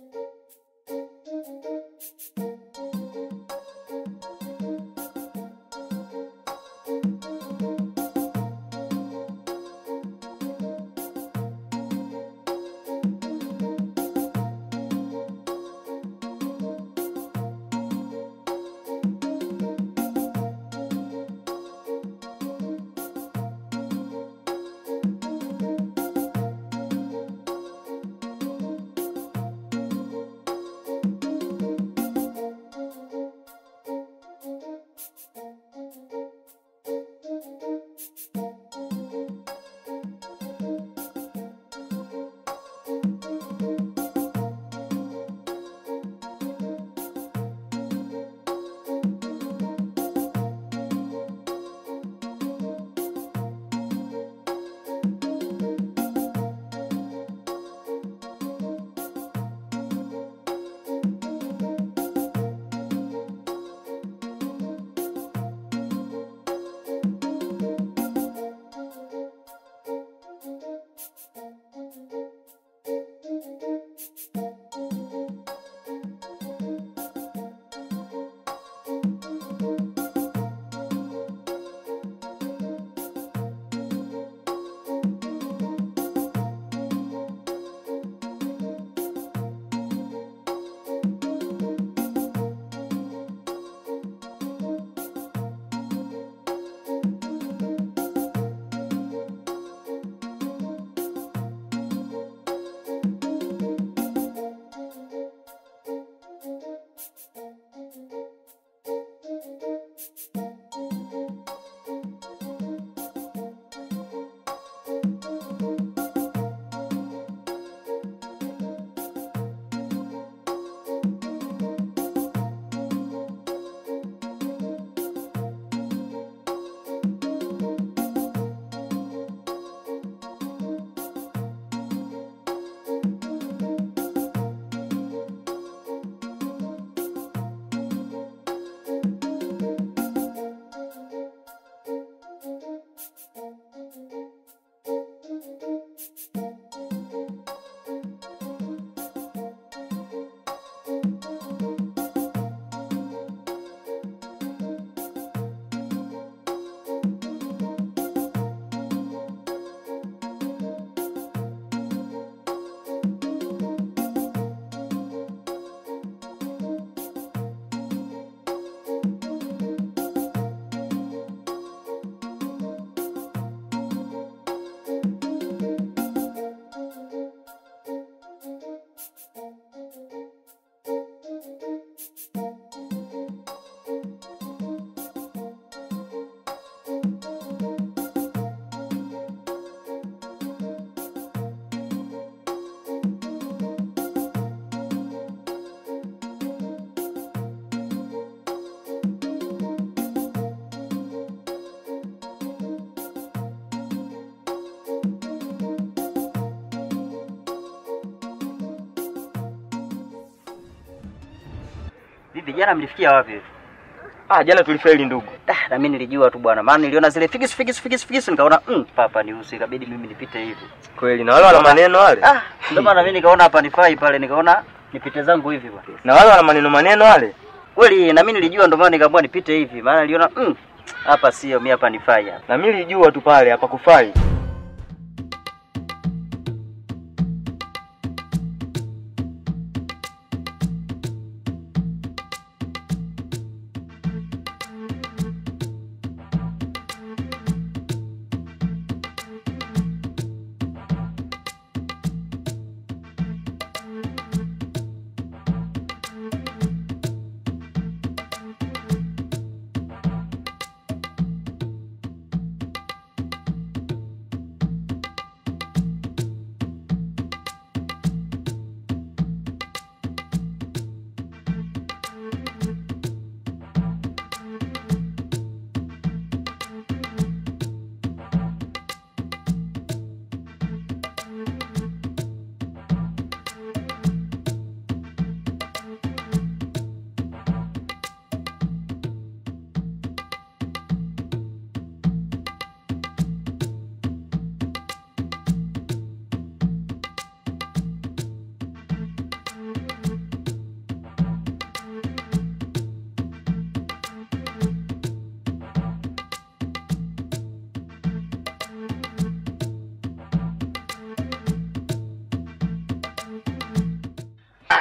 Vipi jana mlifikia wapi? Ah, jana tulifeli ndugu. Ah, na mimi nilijua tu bwana, maana niliona zile figis figis figis figis nikaona mm, papa ni usi, ikabidi mimi nipite hivi. Kweli na wale wana maneno wale? Ah, ndio maana mimi nikaona hapa nifai pale, nikaona nipite zangu hivi bwana. Na wale wana maneno maneno wale? Kweli na mimi nilijua, ndio maana nikaamua nipite hivi, maana niliona mm, hapa sio mimi, hapa nifai hapa. Na mimi nilijua tu pale hapa kufai.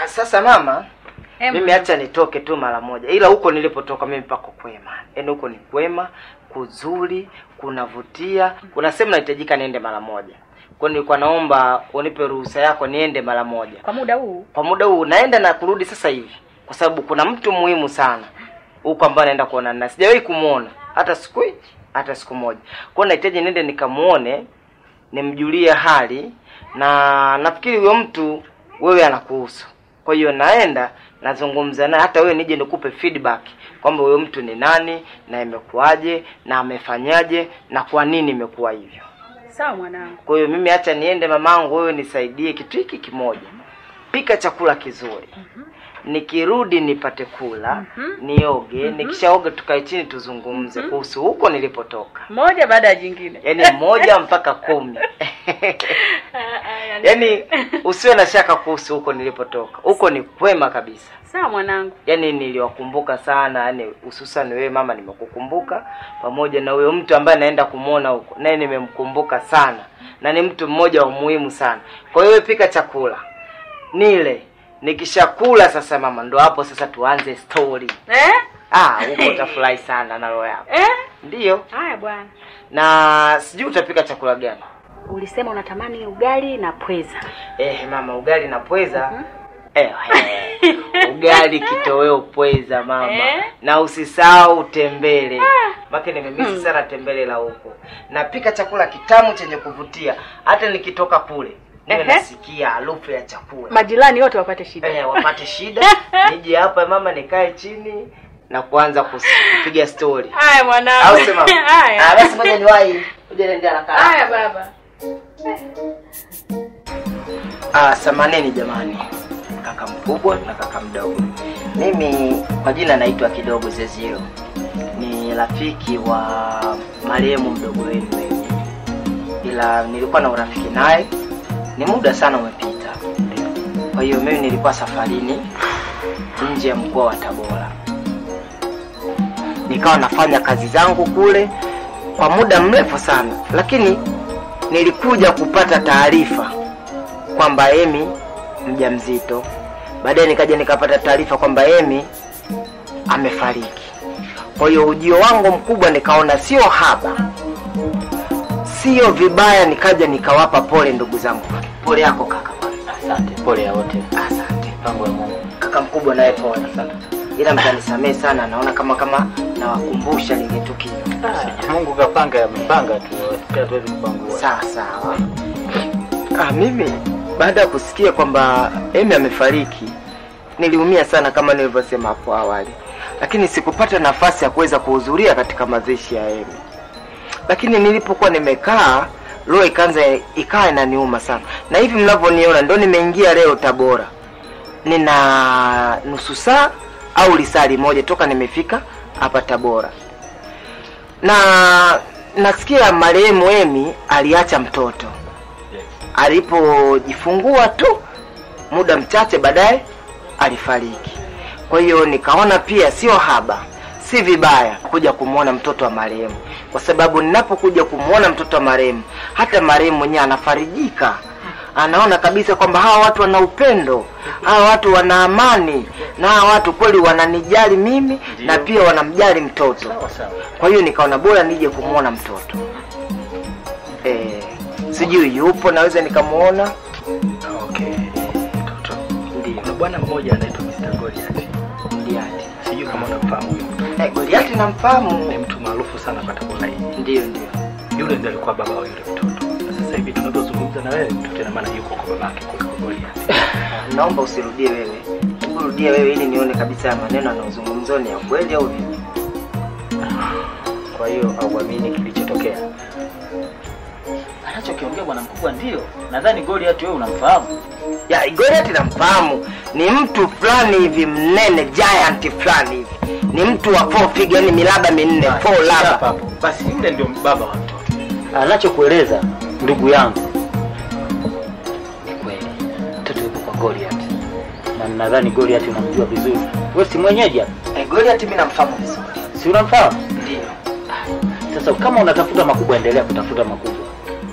sasa mama Em, mimi acha nitoke tu mara moja ila huko nilipotoka mimi pako kwema yaani huko ni kwema kuzuri kunavutia kuna sehemu nahitajika niende mara moja kwa hiyo nilikuwa naomba unipe ruhusa yako niende mara moja kwa muda huu kwa muda huu naenda na kurudi sasa hivi kwa sababu kuna mtu muhimu sana huko ambaye naenda kuonana na sijawahi kumuona hata siku hata siku moja kwa hiyo nahitaji niende nikamuone nimjulie hali na nafikiri huyo mtu wewe anakuhusu kwa hiyo naenda nazungumza naye hata wewe nije nikupe feedback kwamba huyo mtu ni nani na imekuwaje na amefanyaje na kwa nini imekuwa hivyo sawa mwanangu kwa hiyo mimi acha niende mamangu, wewe nisaidie kitu hiki kimoja, pika chakula kizuri nikirudi nipate kula nioge, nikishaoga tukae chini tuzungumze kuhusu huko nilipotoka, moja baada ya jingine yaani moja mpaka kumi yaani usiwe na shaka kuhusu huko nilipotoka, huko ni kwema kabisa. sawa mwanangu Yaani niliwakumbuka sana, yani hususan wewe mama, nimekukumbuka pamoja na huyo mtu ambaye naenda kumwona huko, naye nimemkumbuka sana, na ni mtu mmoja wa muhimu sana. Kwa hiyo wewe pika chakula nile, nikishakula sasa mama, ndo hapo sasa tuanze story. eh? Ah, huko utafurahi sana na roho yako. Eh? Ndiyo, haya bwana na sijui utapika chakula gani? ulisema unatamani ugali na pweza Eh, mama, ugali na pweza. Eh, eh, ugali kitoweo pweza mama, Eh? na usisahau tembele make nimemisi sana tembele la huko. Napika chakula kitamu chenye kuvutia, hata nikitoka kule niwe Ehe. nasikia harufu ya chakula majirani wote wapate shida eh, wapate shida. Nije hapa mama, nikae chini na kuanza kus- kupiga story, haya au mwanangu sema ah, haya basi ngoja niwahi, ngoja niende haraka haraka. haya baba Ah, samaneni jamani, kaka mkubwa na kaka mdogo. Mimi kwa jina naitwa Kidogo Zezio, ni rafiki wa marehemu mdogo wenu wewe, ila nilikuwa na urafiki naye, ni muda sana umepita. Kwa hiyo mimi nilikuwa safarini nje ya mkoa wa Tabora, nikawa nafanya kazi zangu kule kwa muda mrefu sana, lakini nilikuja kupata taarifa kwamba Emi mjamzito. Baadaye nikaja nikapata taarifa kwamba Emi amefariki. Kwa hiyo ujio wangu mkubwa nikaona sio haba, sio vibaya, nikaja nikawapa pole ndugu zangu. Pole yako kaka. Asante, pole ya wote. Asante Mpango wa Mungu. kaka mkubwa, naye pole. Ila mtanisamehe sana, naona kama kama nawakumbusha lile tukio. Mungu kapanga, amepanga tu, pia tuwezi kupangua. Sawa sawa. Ah, mimi baada ya kusikia kwamba Emi amefariki niliumia sana kama nilivyosema hapo awali, lakini sikupata nafasi ya kuweza kuhudhuria katika mazishi ya Emi. Lakini nilipokuwa nimekaa roho ikaanza ikawa inaniuma sana, na hivi mnavyoniona ndo nimeingia leo Tabora, nina nusu saa au lisali moja toka nimefika hapa Tabora na nasikia marehemu Emi aliacha mtoto alipojifungua tu muda mchache baadaye alifariki. Kwa hiyo nikaona pia sio haba, si vibaya kuja kumwona mtoto wa marehemu, kwa sababu ninapokuja kumwona mtoto wa marehemu, hata marehemu mwenyewe anafarijika, anaona kabisa kwamba hawa watu wana upendo, hawa watu wana amani, na hawa watu kweli wananijali mimi na pia wanamjali mtoto. Sawa sawa. Kwa hiyo nikaona bora nije kumwona mtoto eh, sijui yupo, naweza nikamwona. Okay, mtoto. Ndio, Kuna bwana mmoja anaitwa Mr. Goliath. Goliati. Sijui kama unamfahamu huyo mtu. Eh, Goliati namfahamu. Ni mtu maarufu sana kwa Tabora hii. Ndio, ndio. Yule ndiye alikuwa baba wa yule mtoto. Na sasa hivi tunavyozungumza na wewe, mtoto ina maana yuko kwa babake kule kwa Goliath. Naomba usirudie wewe, hebu rudia wewe ili nione kabisa ya maneno yanayozungumzwa ni ya kweli au vipi. Kwa hiyo hauamini kilichotokea anachokiongea bwana mkubwa? Ndio, nadhani Goliath wewe unamfahamu. Ya Goliati namfahamu, ni mtu fulani hivi mnene, giant fulani hivi, ni mtu wa four figure, yani milaba minne, four Hapa laba. hapo. Basi yule ndio baba wa mtoto. Anachokueleza ndugu yangu ni kweli, mtoto yuko kwa Goliath na nadhani Goliath unamjua vizuri. Wewe si mwenyeji hapa, Eh, Goliati mimi namfahamu vizuri. si unamfahamu? Ndio. Sasa kama unatafuta makubwa, endelea kutafuta makubwa.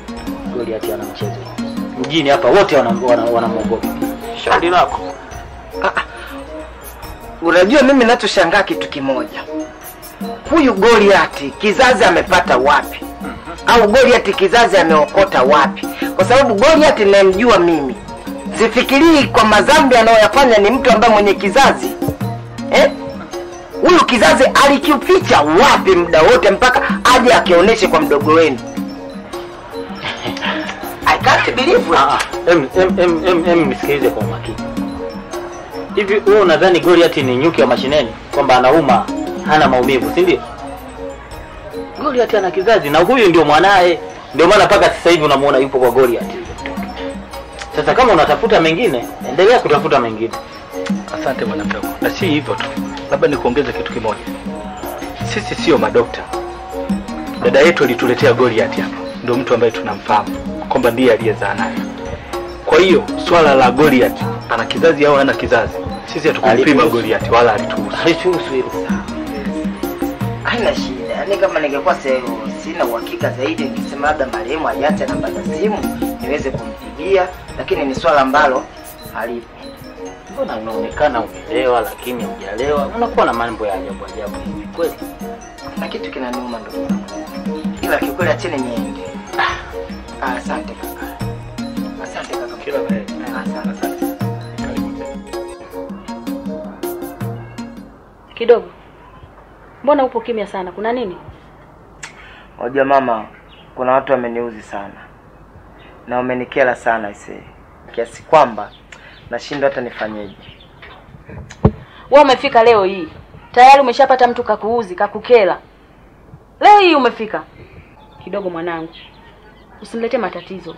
Goliath ana mchezo mjini hapa, wote wanamwogopa wana, wanamwogopa. Shauri lako. Ah, ah. Unajua mimi nachoshangaa kitu kimoja, huyu Goliati kizazi amepata wapi? Au Goliati kizazi ameokota wapi? Kwa sababu Goliati ninayemjua mimi, sifikirii kwa madhambi anayoyafanya ni mtu ambaye mwenye kizazi eh? Huyu kizazi alikificha wapi muda wote mpaka aje akionyeshe kwa mdogo wenu? I can't believe it. Ah, ah, em, em, em, em, em, nisikilize kwa umakini. Hivi wewe unadhani Goliath ni nyuki wa mashineni kwamba anauma hana maumivu, si ndio? Goliath ana kizazi na huyu ndio mwanaye, ndio maana mpaka sasa hivi unamuona yupo kwa Goliath. Sasa kama unatafuta mengine, endelea kutafuta mengine. Asante bwana mdogo, na si hivyo tu, labda nikuongeze kitu kimoja. Sisi sio madokta. Dada yetu alituletea Goliath hapa, ndio mtu ambaye tunamfahamu kwamba ndiye aliyezaa naye. Kwa hiyo swala la Goliath ana kizazi au hana kizazi, sisi hatukumpima Alituhusu. Goliath wala alituhusu. Halichuhusu hilo. Haina shida, yaani kama ningekuwa se- sina uhakika zaidi, ningesema labda marehemu aliacha namba za simu niweze kumpigia, lakini ni swala ambalo halipo. Mbona unaonekana umelewa lakini hujalewa? Unakuwa na mambo ya ajabu ajabu hivi kweli? Na kitu kinaniuma ndugu yangu, ila kiukweli acheni niende. Ah, asante kaka, asante kaka. Kila la heri. Ah, asante. Kidogo, mbona upo kimya sana? Kuna nini? Unajua mama, kuna watu wameniuzi sana na wamenikera sana ise, kiasi kwamba nashindwa hata nifanyeje. Wewe umefika leo hii tayari umeshapata mtu kakuuzi kakukela, leo hii umefika. Kidogo mwanangu, usiniletee matatizo.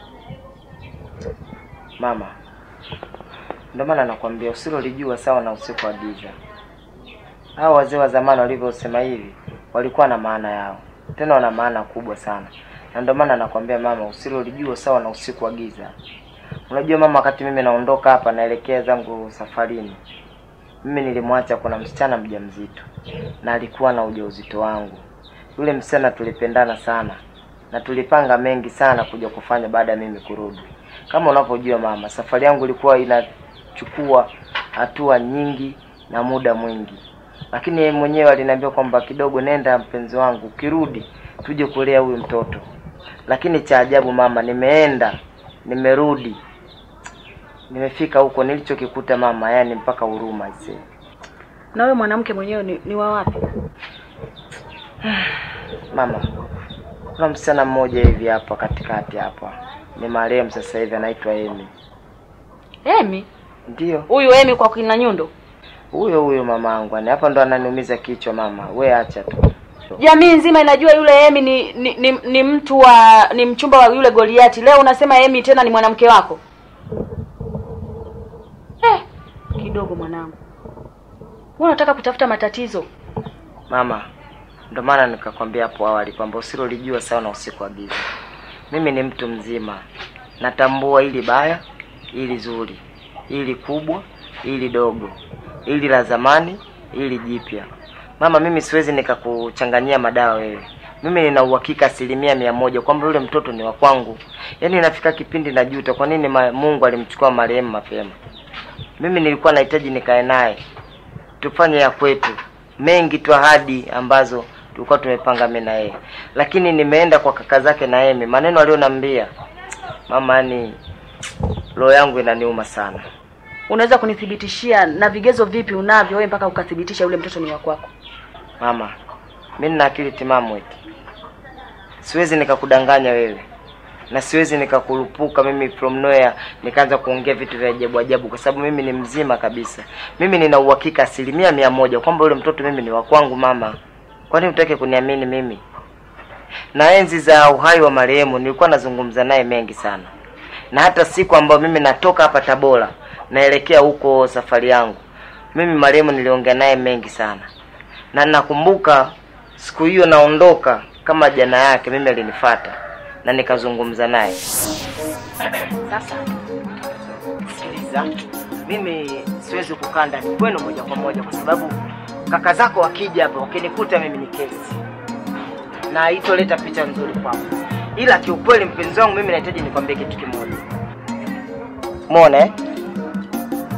Mama, ndio maana nakwambia usilolijua sawa na usiku wa giza. Hao wazee wa zamani walivyosema hivi walikuwa na maana yao, tena wana maana kubwa sana, na ndio maana nakwambia mama, usilolijua sawa na usiku wa giza. Unajua mama, wakati mimi naondoka hapa naelekea zangu safarini, mimi nilimwacha kuna msichana mjamzito na alikuwa na ujauzito wangu. Yule msichana tulipendana sana na tulipanga mengi sana kuja kufanya baada ya mimi kurudi. Kama unavyojua mama, safari yangu ilikuwa inachukua hatua nyingi na muda mwingi, lakini yeye mwenyewe aliniambia kwamba kidogo, nenda mpenzi wangu, ukirudi tuje kulea huyu mtoto. Lakini cha ajabu mama, nimeenda nimerudi, nimefika huko, nilichokikuta mama, yani mpaka huruma ise. Na wewe mwanamke mwenyewe ni, ni wa wapi? Mama, kuna msichana mmoja hivi hapa katikati hapa, ni marehemu sasa hivi, anaitwa Emi. Emi? Ndiyo Huyu Emi kwa kina Nyundo? huyo huyo mamangu, yani hapa ndo ananiumiza kichwa mama. We acha tu. Jamii nzima inajua yule Emi ni ni, ni, ni mtu wa ni mchumba wa yule Goliati. Leo unasema Emi tena ni mwanamke wako? Eh, kidogo mwanangu. Wewe unataka kutafuta matatizo? Mama, ndo maana nikakwambia hapo awali kwamba usilolijua sawa na usiku wa giza. Mimi ni mtu mzima, natambua ili baya, ili zuri, ili kubwa, ili dogo, ili la zamani, ili jipya. Mama, mimi siwezi nikakuchanganyia madawa wewe. Mimi nina uhakika asilimia mia moja kwamba yule mtoto ni wa kwangu. Yaani inafika kipindi najuta kwa nini ma- Mungu alimchukua marehemu mapema. Mimi nilikuwa nahitaji nikae naye tufanye ya kwetu mengi tu ahadi ambazo tulikuwa tumepanga mimi na yeye, lakini nimeenda kwa kaka zake na Emi, maneno aliyonambia mama, yani roho yangu inaniuma sana. Unaweza kunithibitishia na vigezo vipi unavyo wewe mpaka ukathibitisha yule mtoto ni wa kwako? Mama, mimi nina akili timamu eti, siwezi nikakudanganya wewe na siwezi nikakurupuka mimi from nowhere nikaanza kuongea vitu vya ajabu ajabu, kwa sababu mimi ni mzima kabisa. Mimi nina uhakika asilimia mia moja kwamba yule mtoto mimi ni wa kwangu. Mama, kwani utake kuniamini mimi? Na enzi za uhai wa marehemu nilikuwa nazungumza naye mengi sana, na hata siku ambayo mimi natoka hapa Tabora naelekea huko safari yangu, mimi marehemu niliongea naye mengi sana, na nakumbuka siku hiyo naondoka kama jana yake, mimi alinifuata na nikazungumza naye. Sasa sikiliza, mimi siwezi kukaa ndani kwenu moja kwa moja, kwa sababu kaka zako wakija hapa wakinikuta mimi ni kesi na haitoleta picha nzuri kwako. Ila kiukweli, mpenzi wangu, mimi nahitaji nikwambie kitu kimoja. Muone eh?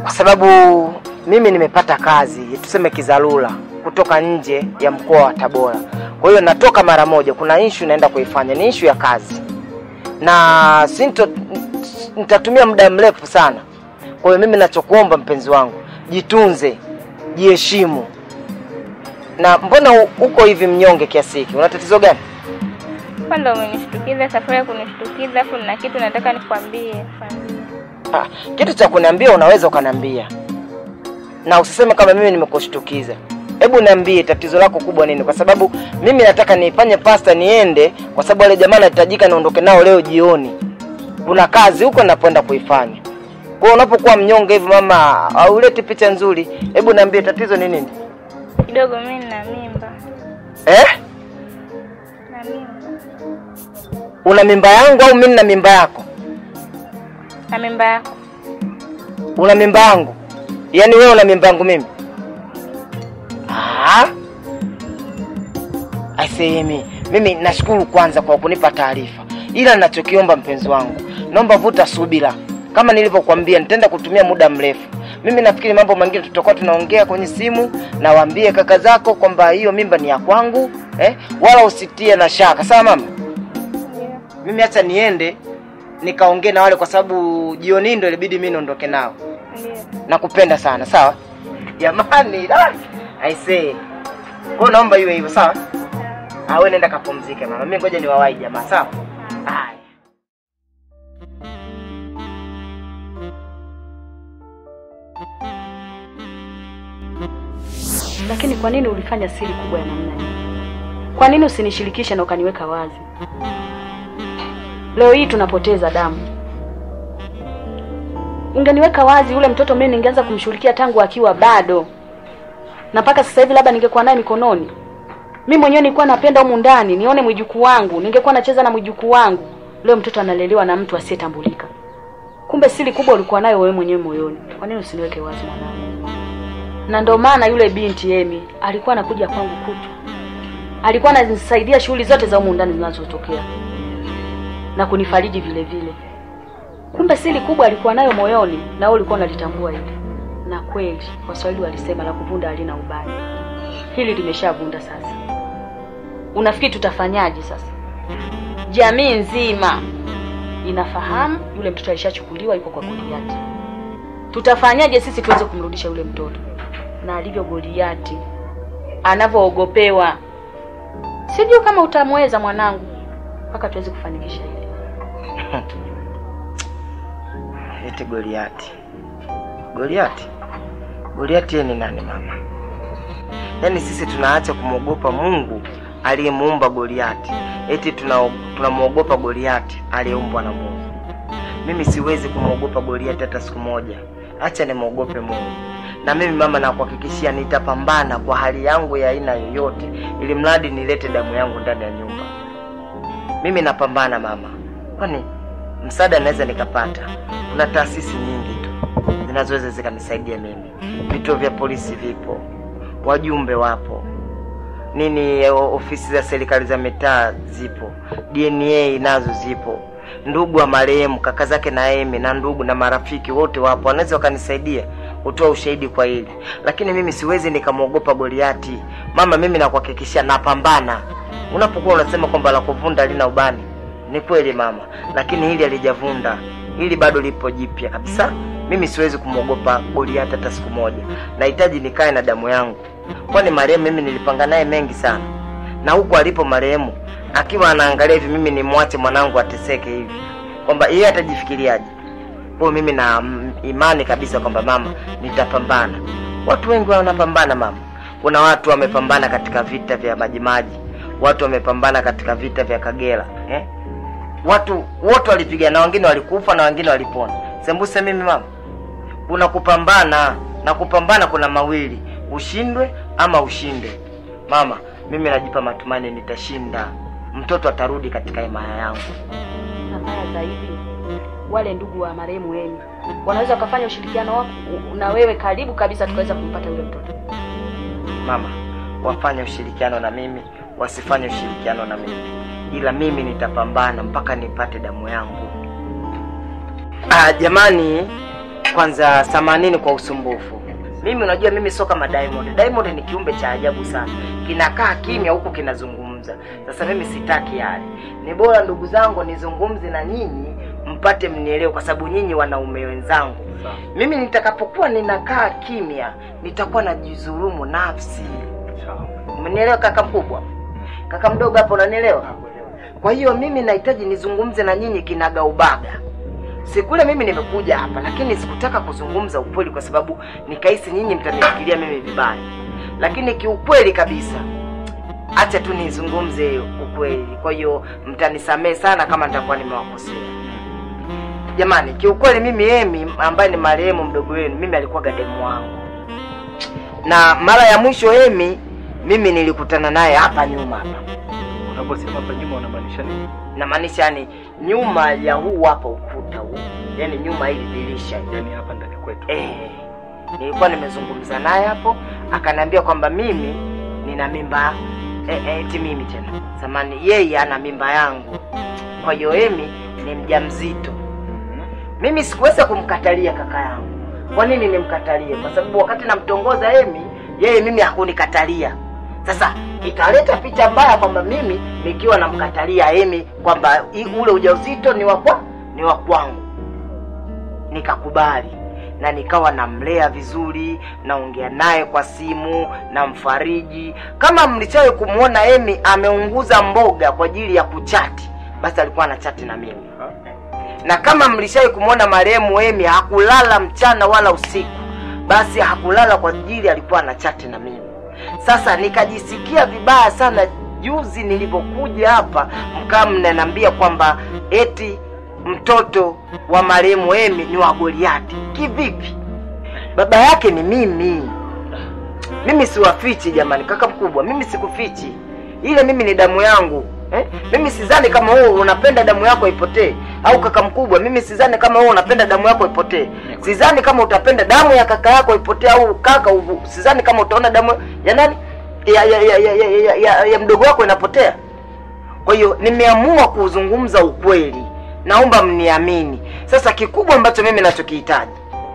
kwa sababu mimi nimepata kazi tuseme kizalula kutoka nje ya mkoa wa Tabora. Kwa hiyo natoka mara moja, kuna issue naenda kuifanya, ni issue ya kazi na sinto, nitatumia muda mrefu sana. Kwa hiyo mimi nachokuomba mpenzi wangu, jitunze, jiheshimu. Na mbona u- uko hivi mnyonge kiasi hiki? Una tatizo gani? Kwanza umenishtukiza, safari ya kunishtukiza, afu na kitu nataka nikwambie. Kwambie. Ah, kitu cha kuniambia unaweza ukaniambia, na usiseme kama mimi nimekushtukiza. Hebu niambie tatizo lako kubwa nini, kwa sababu mimi nataka nifanye pasta niende, kwa sababu wale jamaa nahitajika niondoke nao leo jioni. Kuna kazi huko napoenda kuifanya. Kwa hiyo unapokuwa mnyonge hivi mama, hauleti picha nzuri. Hebu niambie tatizo ni nini? Kidogo mimi nina mimba. Eh? Na mimba. Una mimba yangu au mimi nina mimba yako? Na mimba yako. Una mimba yangu? Yaani wewe una mimba yangu mimi? Ah? Aisemi, mimi nashukuru kwanza kwa kunipa taarifa, ila ninachokiomba mpenzi wangu, naomba vuta subira. Kama nilivyokuambia, nitaenda kutumia muda mrefu. Mimi nafikiri mambo mengine tutakuwa tunaongea kwenye simu, na waambie kaka zako kwamba hiyo mimba ni ya kwangu eh? Wala usitie na shaka, sawa mama? Mimi acha niende nikaongee na wale, kwa sababu jioni ndio ilibidi mimi niondoke nao. Ndio. Nakupenda sana, sawa jamani. ah, I say kwa hiyo naomba iwe hivyo, sawa. Ah, wewe nenda kapumzike mama, mimi ngoja niwawahi jamaa, sawa. Haya. Lakini kwa nini ulifanya siri kubwa ya namna hii? Kwa nini usinishirikishe na ukaniweka wazi? Leo hii tunapoteza damu. Ungeniweka wazi yule mtoto, mimi ningeanza kumshughulikia tangu akiwa bado, na mpaka sasa hivi labda ningekuwa naye mikononi. Mimi mwenyewe nilikuwa napenda humu ndani nione mwijukuu wangu, ningekuwa nacheza na mwijukuu wangu. Leo mtoto analelewa na mtu asiyetambulika. Kumbe siri kubwa ulikuwa nayo wewe mwenyewe moyoni. Kwa nini usiniweke wazi mwanangu? na ndo maana yule binti Emi alikuwa anakuja kwangu kutu, alikuwa ananisaidia shughuli zote za humu ndani zinazotokea na kunifariji vile vile. Kumbe siri kubwa alikuwa nayo moyoni, na wewe ulikuwa unalitambua hili. Na kweli Waswahili walisema la kuvunda halina ubani. Hili limeshavunda sasa. Unafikiri tutafanyaje sasa? Jamii nzima inafahamu yule mtoto alishachukuliwa, yuko kwa Goliati. Tutafanyaje sisi tuweze kumrudisha yule mtoto? na alivyo Goliati anavyoogopewa, sijui kama utamweza mwanangu, mpaka tuweze kufanikisha hili. Eti Goliati. Goliati? Goliati yeye ni nani mama? Yaani sisi tunaacha kumwogopa Mungu aliyemuumba Goliati, eti tuna tunamwogopa Goliati aliyeumbwa na Mungu. Mimi siwezi kumwogopa Goliati hata siku moja. Acha nimwogope Mungu. Na mimi mama, nakuhakikishia nitapambana kwa hali yangu ya aina yoyote, ili mradi nilete damu yangu ndani ya nyumba. Mimi napambana mama, kwani msaada naweza nikapata. Kuna taasisi nyingi tu zinazoweza zikanisaidia mimi. Vituo vya polisi vipo, wajumbe wapo, nini, o- ofisi za serikali za mitaa zipo, DNA nazo zipo, ndugu wa marehemu kaka zake na Emi na ndugu na marafiki wote wapo, wanaweza wakanisaidia kutoa ushahidi kwa hili, lakini mimi siwezi nikamwogopa Goliati mama. Mimi nakuhakikishia napambana. Unapokuwa unasema kwamba la kuvunda lina ubani, ni kweli mama, lakini hili halijavunda, hili bado lipo jipya kabisa. Mimi siwezi kumwogopa Goliati hata siku moja. Nahitaji nikae na damu yangu, kwani marehemu mimi nilipanga naye mengi sana, na huku alipo marehemu akiwa anaangalia hivi, mimi nimwache mwanangu ateseke hivi, kwamba yeye atajifikiriaje? Kwa hiyo mimi na mm, imani kabisa kwamba mama, nitapambana. Watu wengi wanapambana mama. Kuna watu wamepambana katika vita vya Majimaji, watu wamepambana katika vita vya Kagera eh? Watu wote walipigana, wengine walikufa na wengine walipona. Sembuse mimi mama, kuna kupambana na kupambana, kuna mawili, ushindwe ama ushinde. Mama, mimi najipa matumaini nitashinda, mtoto atarudi katika himaya yangu. Na mbaya zaidi, wale ndugu wa marehemu Emi wanaweza wakafanya ushirikiano wako na wewe karibu kabisa, tukaweza kumpata yule mtoto. Mama, wafanye ushirikiano na mimi, wasifanye ushirikiano na mimi, ila mimi nitapambana mpaka nipate damu yangu. Ah, jamani, kwanza samanini kwa usumbufu. Mimi unajua mimi sio kama Diamond. Diamond ni kiumbe cha ajabu sana, kinakaa kimya huku kinazungumza. Sasa mimi sitaki yale, ni bora ndugu zangu nizungumze na nyinyi mpate mnielewe, kwa sababu nyinyi wanaume wenzangu. Mimi nitakapokuwa ninakaa kimya, nitakuwa najidhulumu nafsi. Umenielewa kaka mkubwa? Kaka mdogo hapo, unanielewa? Kwa hiyo mimi nahitaji nizungumze na nyinyi kinaga ubaga. Sikule mimi nimekuja hapa, lakini sikutaka kuzungumza ukweli kwa sababu nikahisi nyinyi mtanifikiria mimi vibaya, lakini kiukweli kabisa, acha tu nizungumze ukweli. Kwa hiyo mtanisamehe sana kama nitakuwa nimewakosea. Jamani, kiukweli mimi Emi ambaye ni marehemu mdogo wenu, mimi alikuwa gademu wangu, na mara ya mwisho Emi mimi nilikutana naye hapa nyuma hapa Unaposema hapa nyuma unamaanisha nini? namaanisha yani nyuma ya huu hapa ukuta huu, yani nyuma hili dirisha hili. Yaani hapa ndani kwetu. Eh, nilikuwa nimezungumza naye hapo, akaniambia kwamba mimi nina mimba eh, eh, eti mimi tena samani, yeye ana mimba yangu, kwa hiyo Emi ni mjamzito. Mimi sikuweza kumkatalia kaka yangu. Kwa nini nimkatalie? Kwa sababu wakati namtongoza Emi, yeye mimi hakunikatalia. Sasa ikaleta picha mbaya kwamba mimi nikiwa namkatalia Emi kwamba i- ule ujauzito ni wa kwa ni wa kwangu. Nikakubali na nikawa namlea vizuri, naongea naye kwa simu, namfariji. Kama mlichawe kumwona Emi ameunguza mboga kwa ajili ya kuchati, basi alikuwa anachati na mimi na kama mlishai kumwona marehemu Emi hakulala mchana wala usiku, basi hakulala kwa ajili alikuwa ana chati na mimi. Sasa nikajisikia vibaya sana juzi nilipokuja hapa, mkaa mnaniambia kwamba eti mtoto wa marehemu Emi ni wa Goliati. Kivipi? Baba yake ni mimi. Mimi siwafichi jamani, kaka mkubwa, mimi sikufichi. Ile mimi ni damu yangu eh? Mimi sidhani kama wewe unapenda damu yako ipotee, au kaka mkubwa, mimi sidhani kama wewe unapenda damu yako ipotee. Sidhani kama utapenda damu ya kaka yako ipotee, au kaka, uvu- sidhani kama utaona damu ya nani ya ya, ya, ya, ya, ya, ya, ya mdogo wako inapotea. Kwa hiyo nimeamua kuzungumza ukweli, naomba mniamini. Sasa kikubwa ambacho mimi nachokihitaji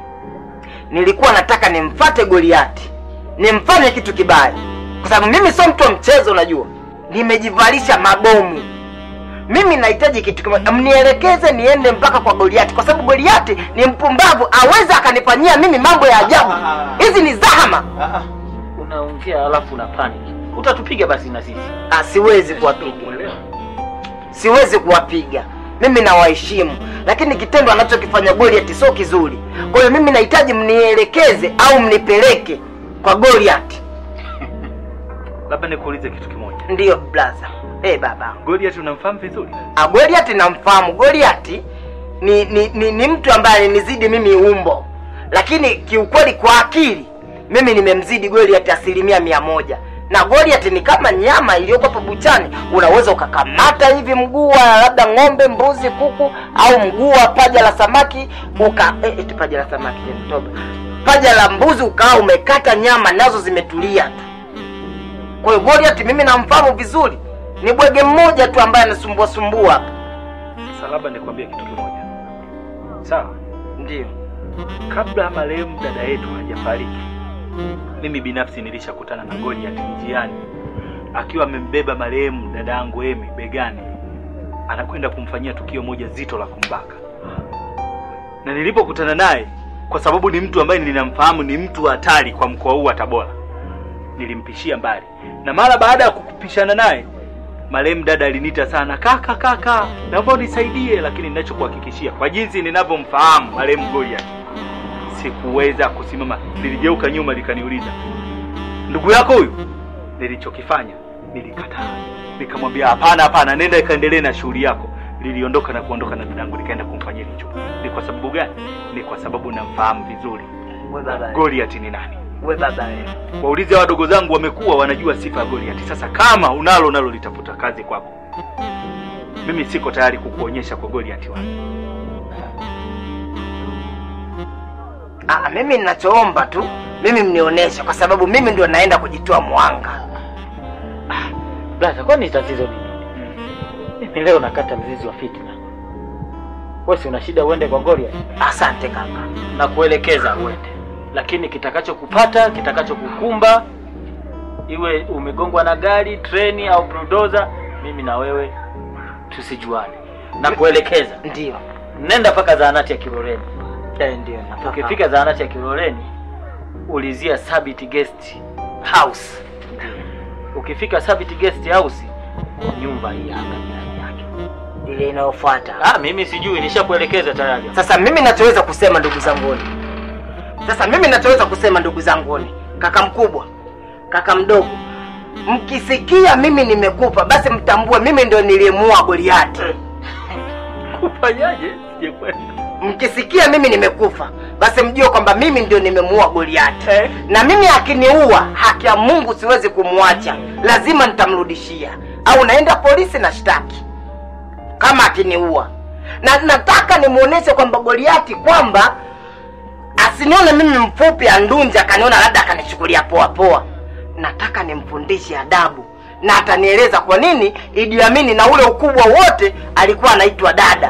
nilikuwa nataka nimfate Goliati, nimfanye kitu kibaya, kwa sababu mimi sio mtu wa mchezo. Unajua, nimejivalisha mabomu. Mimi nahitaji kitu kimoja, mnielekeze niende mpaka kwa Goliati, kwa sababu Goliati ni mpumbavu, aweze akanifanyia mimi mambo ya ajabu. Hizi ni zahama. Ah, ah. Unaongea alafu una panic. Utatupiga basi na sisi. Ah, siwezi kuwapiga, siwezi kuwapiga. Mimi nawaheshimu, lakini kitendo anachokifanya Goliath sio kizuri. Kwa hiyo mimi nahitaji mnielekeze au mnipeleke kwa Goliath. Labda nikuulize kitu kimoja. Ndiyo blaza. Eh baba, Goliath unamfahamu vizuri? Ah, Goliath namfahamu. Goliath ni ni, ni ni mtu ambaye alinizidi mimi umbo, lakini kiukweli kwa akili mimi nimemzidi Goliath asilimia mia moja na Goliath ni kama nyama iliyoko hapo buchani, unaweza ukakamata hivi mguu wa labda ng'ombe, mbuzi, kuku au mguu wa paja la samaki uka eh, eti paja la samaki tena, toba, paja la mbuzi ukawa umekata nyama nazo zimetulia tu. Kwa hiyo Goliath mimi namfahamu vizuri, ni bwege mmoja tu ambaye anasumbua sumbua hapa. Sasa labda nikwambie kitu kimoja. Sawa? Ndio. Kabla marehemu dada yetu hajafariki, mimi binafsi nilishakutana na Goliath njiani akiwa amembeba marehemu dada yangu Emi begani, anakwenda kumfanyia tukio moja zito la kumbaka. Na nilipokutana naye, kwa sababu ni mtu ambaye ninamfahamu ni mtu wa hatari kwa mkoa huu wa Tabora, nilimpishia mbali, na mara baada ya kukupishana naye marehemu dada aliniita sana, kaka, kaka, naomba unisaidie. Lakini ninachokuhakikishia kwa jinsi ninavyomfahamu marehemu Goliath, sikuweza kusimama. Niligeuka nyuma likaniuliza, ndugu yako huyu? Nilichokifanya nilikataa, nikamwambia hapana, hapana, nenda ikaendelee na shughuli yako. Liliondoka na kuondoka na dadangu, nikaenda kumfanyia hicho. Ni kwa sababu gani? Ni kwa sababu namfahamu vizuri We baba, Goliath ni nani. we baba wewe. Waulize wadogo zangu, wamekuwa wanajua sifa ya Goliath. Sasa kama unalo nalo litafuta kazi kwako, mimi siko tayari kukuonyesha kwa Goliath wangu. Ah, mimi ninachoomba tu mimi mnionyeshe, kwa sababu mimi ndio naenda kujitoa mwanga. Blaza, kwani tatizo ni nini? Mimi leo nakata mzizi wa fitna. wewe si una shida uende kwa Goliath Asante kaka. na kuelekeza uende, lakini kitakachokupata kitakachokukumba, iwe umegongwa na gari, treni au bulldozer, mimi na wewe tusijuane, na kuelekeza Ndio. nenda mpaka zahanati ya Kiloleni. Eh, ndio nafahamu. Ukifika zahanati ya Kiloleni, ulizia Sabit Guest House. Ukifika Sabit Guest House, nyumba hii hapa jirani yake. ile inayofuata. Ah, mimi sijui, nishakuelekeza tayari. Sasa mimi nachoweza kusema ndugu zanguni, sasa mimi nachoweza kusema ndugu zanguni, kaka mkubwa, kaka mdogo, mkisikia mimi nimekufa, basi mtambue mimi ndio niliyemuua Goliati. Kufanyaje? Sijakwenda. Mkisikia mimi nimekufa, basi mjue kwamba mimi ndio nimemuua Goliati, na mimi akiniua, haki ya Mungu siwezi kumwacha, lazima nitamrudishia, au naenda polisi na shtaki kama akiniua, na nataka nimuoneshe kwamba Goliati kwamba asinione mimi mfupi andunja, akaniona labda akanichukulia poa poa. Nataka nimfundishe adabu na atanieleza kwa nini Idi Amini na ule ukubwa wote alikuwa anaitwa dada.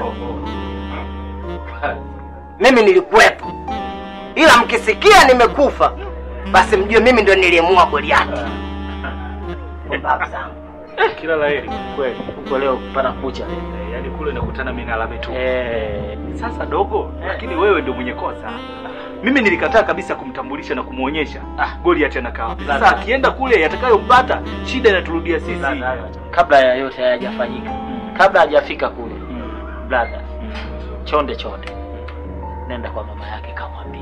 Mimi nilikuwepo, ila mkisikia nimekufa, basi mjue mimi ndio niliyemuua Goliati. Pumbavu zangu. Kila la heri. Kweli, huko leo pana kucha. Eh, Yaani kule nakutana mimi na alame tu. Eh, Sasa dogo, lakini wewe ndio mwenye kosa. Mimi nilikataa kabisa kumtambulisha na kumwonyesha ah, Goliath anakaa wapi. Sasa Sasa- akienda kule yatakayompata shida inaturudia sisi. kabla ya yote hayajafanyika, kabla hajafika kule, brother, chonde chonde, nenda kwa mama yake kamwambie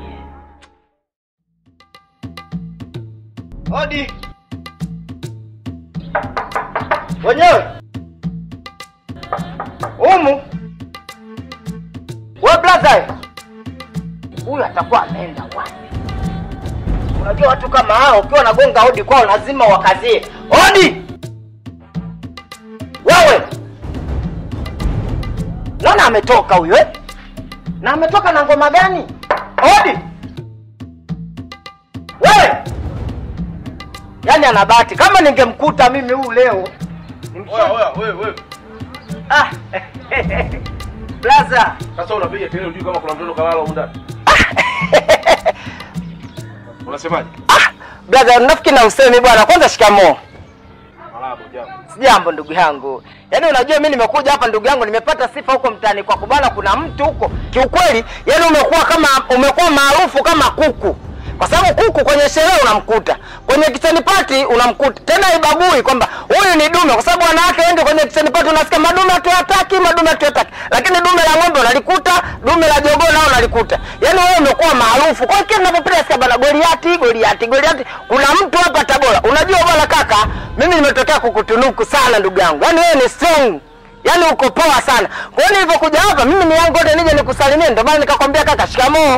Hodi. Wenyewe. Umu. We brother. Huyu atakuwa ameenda wapi? Unajua watu kama hao ukiwa unagonga hodi kwao lazima wakazie. Hodi. Wewe. Naona ametoka huyo eh? Na ametoka na ngoma gani? Hodi. Wewe. Yaani ana bahati. Kama ningemkuta mimi huu leo. Oya, oya, wewe, wewe. Ah. Blaza. Sasa unapiga kelele unajui kama kuna mtoto kalala huko ndani. Unasemaje? Ah, blaza nafikiri na usemi bwana. Kwanza shikamoo. Malabo jambo. Sijambo ndugu yangu. Yaani unajua mimi nimekuja hapa ndugu yangu nimepata sifa huko mtaani kwa kubana kuna mtu huko. Kiukweli, yaani umekuwa kama umekuwa maarufu kama kuku. Kwa sababu kuku kwenye sherehe unamkuta, kwenye kitchen party unamkuta. Tena ibagui kwamba huyu ni dume kwa sababu wanawake wengi kwenye kitchen party unasikia madume hatuyataki, madume hatuyataki. Lakini dume la ng'ombe unalikuta, dume la jogoo nao unalikuta. Yaani wewe umekuwa maarufu. Kwa hiyo kila ninapopita sikia bana Goliati, Goliati, Goliati. Kuna mtu hapa Tabora. Unajua bwana kaka, mimi nimetokea kukutunuku sana ndugu yangu. Yaani wewe ni strong. Yaani uko poa sana. Kwa hiyo nilipokuja hapa mimi ni yangu yote nije nikusalimie ndio maana nikakwambia kaka shikamoo.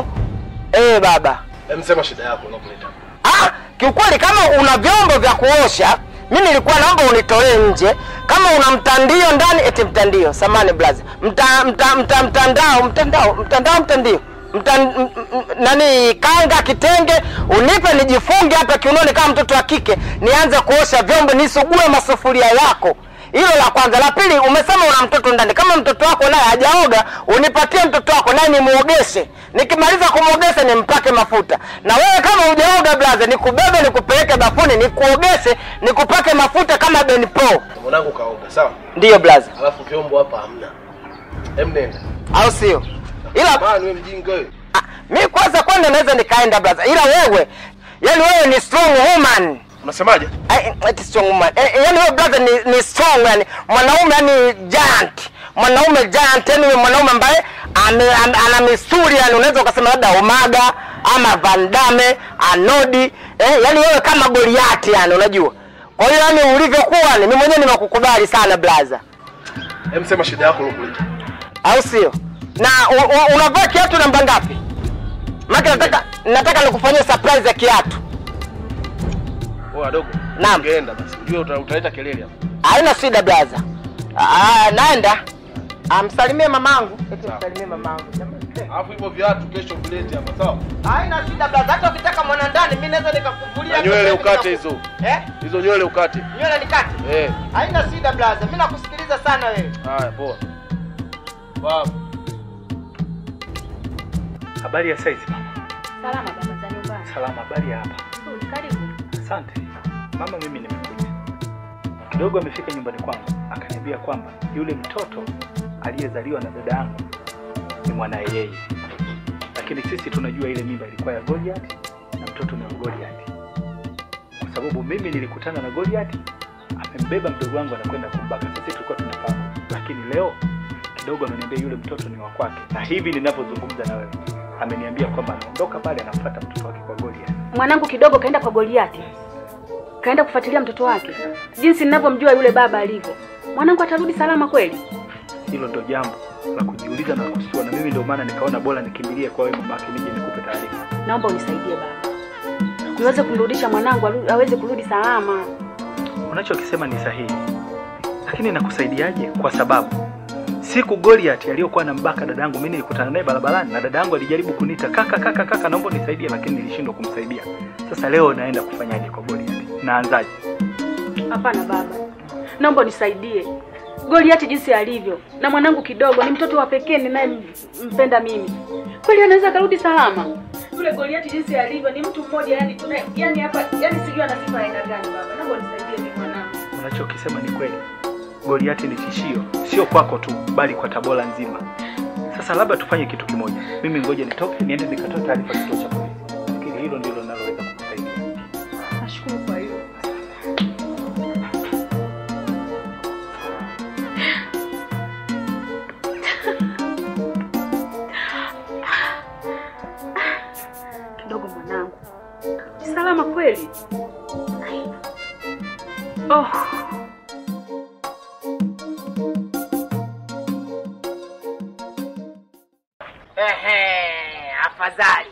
Eh baba. Hem, sema shida yako unakuleta. Ah, kiukweli kama una vyombo vya kuosha, mimi nilikuwa naomba unitolee nje. Kama una mtandio ndani, eti mtandio, samani blaza. Mta, mta, mta, mtandao, mtandao, mtandao, mtandio. Mta, m, m, m, nani kanga kitenge unipe nijifunge hapa kiunoni kama mtoto wa kike nianze kuosha vyombo nisugue masufuria yako hilo la kwanza la pili umesema una mtoto ndani kama mtoto wako naye hajaoga unipatie mtoto wako naye nimuogeshe nikimaliza kumwogesha nimpake mafuta na wewe kama hujaoga blaza nikubebe nikupeleke bafuni nikuogeshe nikupake mafuta kama benpo Mwanangu kaoga, sawa? ndiyo blaza Alafu vyombo hapa hamna. Hem, nenda. au sio ila Bana wewe mjinga wewe. ah, mi kwanza kwanza naweza nikaenda blaza ila wewe yani wewe ni strong woman Unasemaje? Ai, eti strong woman. Eh, eh, yani wewe brother ni, ni strong yani mwanaume yani giant. Mwanaume giant yani mwanaume ambaye ame, ame, ana misuli yani unaweza ukasema labda Omaga ama Van Damme, Arnold, eh, yani wewe kama Goliath yani unajua. Kwa hiyo yani ulivyokuwa ni mimi mwenyewe nimekukubali sana brother. Hem, sema shida yako unakuleta. Au sio? Na u- u- unavaa kiatu namba ngapi? Maki nataka nataka nikufanyie surprise ya kiatu. Oya dogo. Naam. Ungeenda basi. Unajua uta- utaleta kelele hapa. Haina shida blaza. Ah, naenda. Amsalimie mamangu. Eti Sawa. msalimie mamangu. Alafu hivyo viatu kesho vilete hapa, sawa? Haina shida blaza. Hata ukitaka mwana ndani mimi naweza nikakuvulia. Na nywele ukate hizo. Eh? Hizo nywele ukate. Nywele nikate. Eh. Haina shida blaza. Mimi nakusikiliza sana wewe. Haya, poa. Babu. Habari ya saizi mama? Salama baba za nyumbani. Salama, habari ya hapa? Nzuri, karibu. Asante mama, mimi nimekuja kidogo. Amefika nyumbani kwangu akaniambia kwamba yule mtoto aliyezaliwa na dada yangu ni mwanaye yeye, lakini sisi tunajua ile mimba ilikuwa ya Goliath na mtoto ni wa Goliath, kwa sababu mimi nilikutana na Goliath amembeba mdogo wangu anakwenda kumbaka. Sisi tulikuwa tunafahamu, lakini leo kidogo ameniambia yule mtoto ni wa kwake, na hivi ninavyozungumza na wewe ameniambia kwamba anaondoka pale anafuata mtoto wake kwa Goliath. Mwanangu kidogo kaenda kwa Goliati, kaenda kufuatilia mtoto wake. Jinsi ninavyomjua yule baba alivyo, mwanangu atarudi salama kweli? Hilo ndo jambo la kujiuliza na kusua, na mimi ndio maana nikaona bora nikimbilie kwa wewe mamake, nije nikupe taarifa. Naomba unisaidie baba, niweze kumrudisha mwanangu alu- aweze kurudi salama. Unachokisema ni sahihi, lakini nakusaidiaje? Kwa sababu siku Goliath aliyokuwa na mbaka dada yangu, mimi nilikutana naye barabarani na dada yangu alijaribu kuniita kaka, kaka, kaka, naomba unisaidie, lakini nilishindwa kumsaidia. Sasa leo naenda kufanyaje kwa Goliath? Naanzaje? Hapana baba, naomba unisaidie. Goliati jinsi alivyo na mwanangu kidogo ni mtoto wa pekee ninayempenda mimi, kweli anaweza akarudi salama? Yule Goliati jinsi alivyo ni mtu mmoja, yani tuna yani hapa yani sijui ana sifa aina gani. Baba, naomba unisaidie mimi mwanangu. Unachokisema ni kweli, Goliath ni tishio, sio kwako tu, bali kwa Tabora nzima. Sasa labda tufanye kitu kimoja, mimi ngoja nitoke niende nikatoe taarifa kituo cha polisi. Nafikiri hilo ndilo linaloweza kukusaidia. Nashukuru kwa hiyo. Kidogo mwanangu, ni salama kweli? Oh. Ehe, afadhali.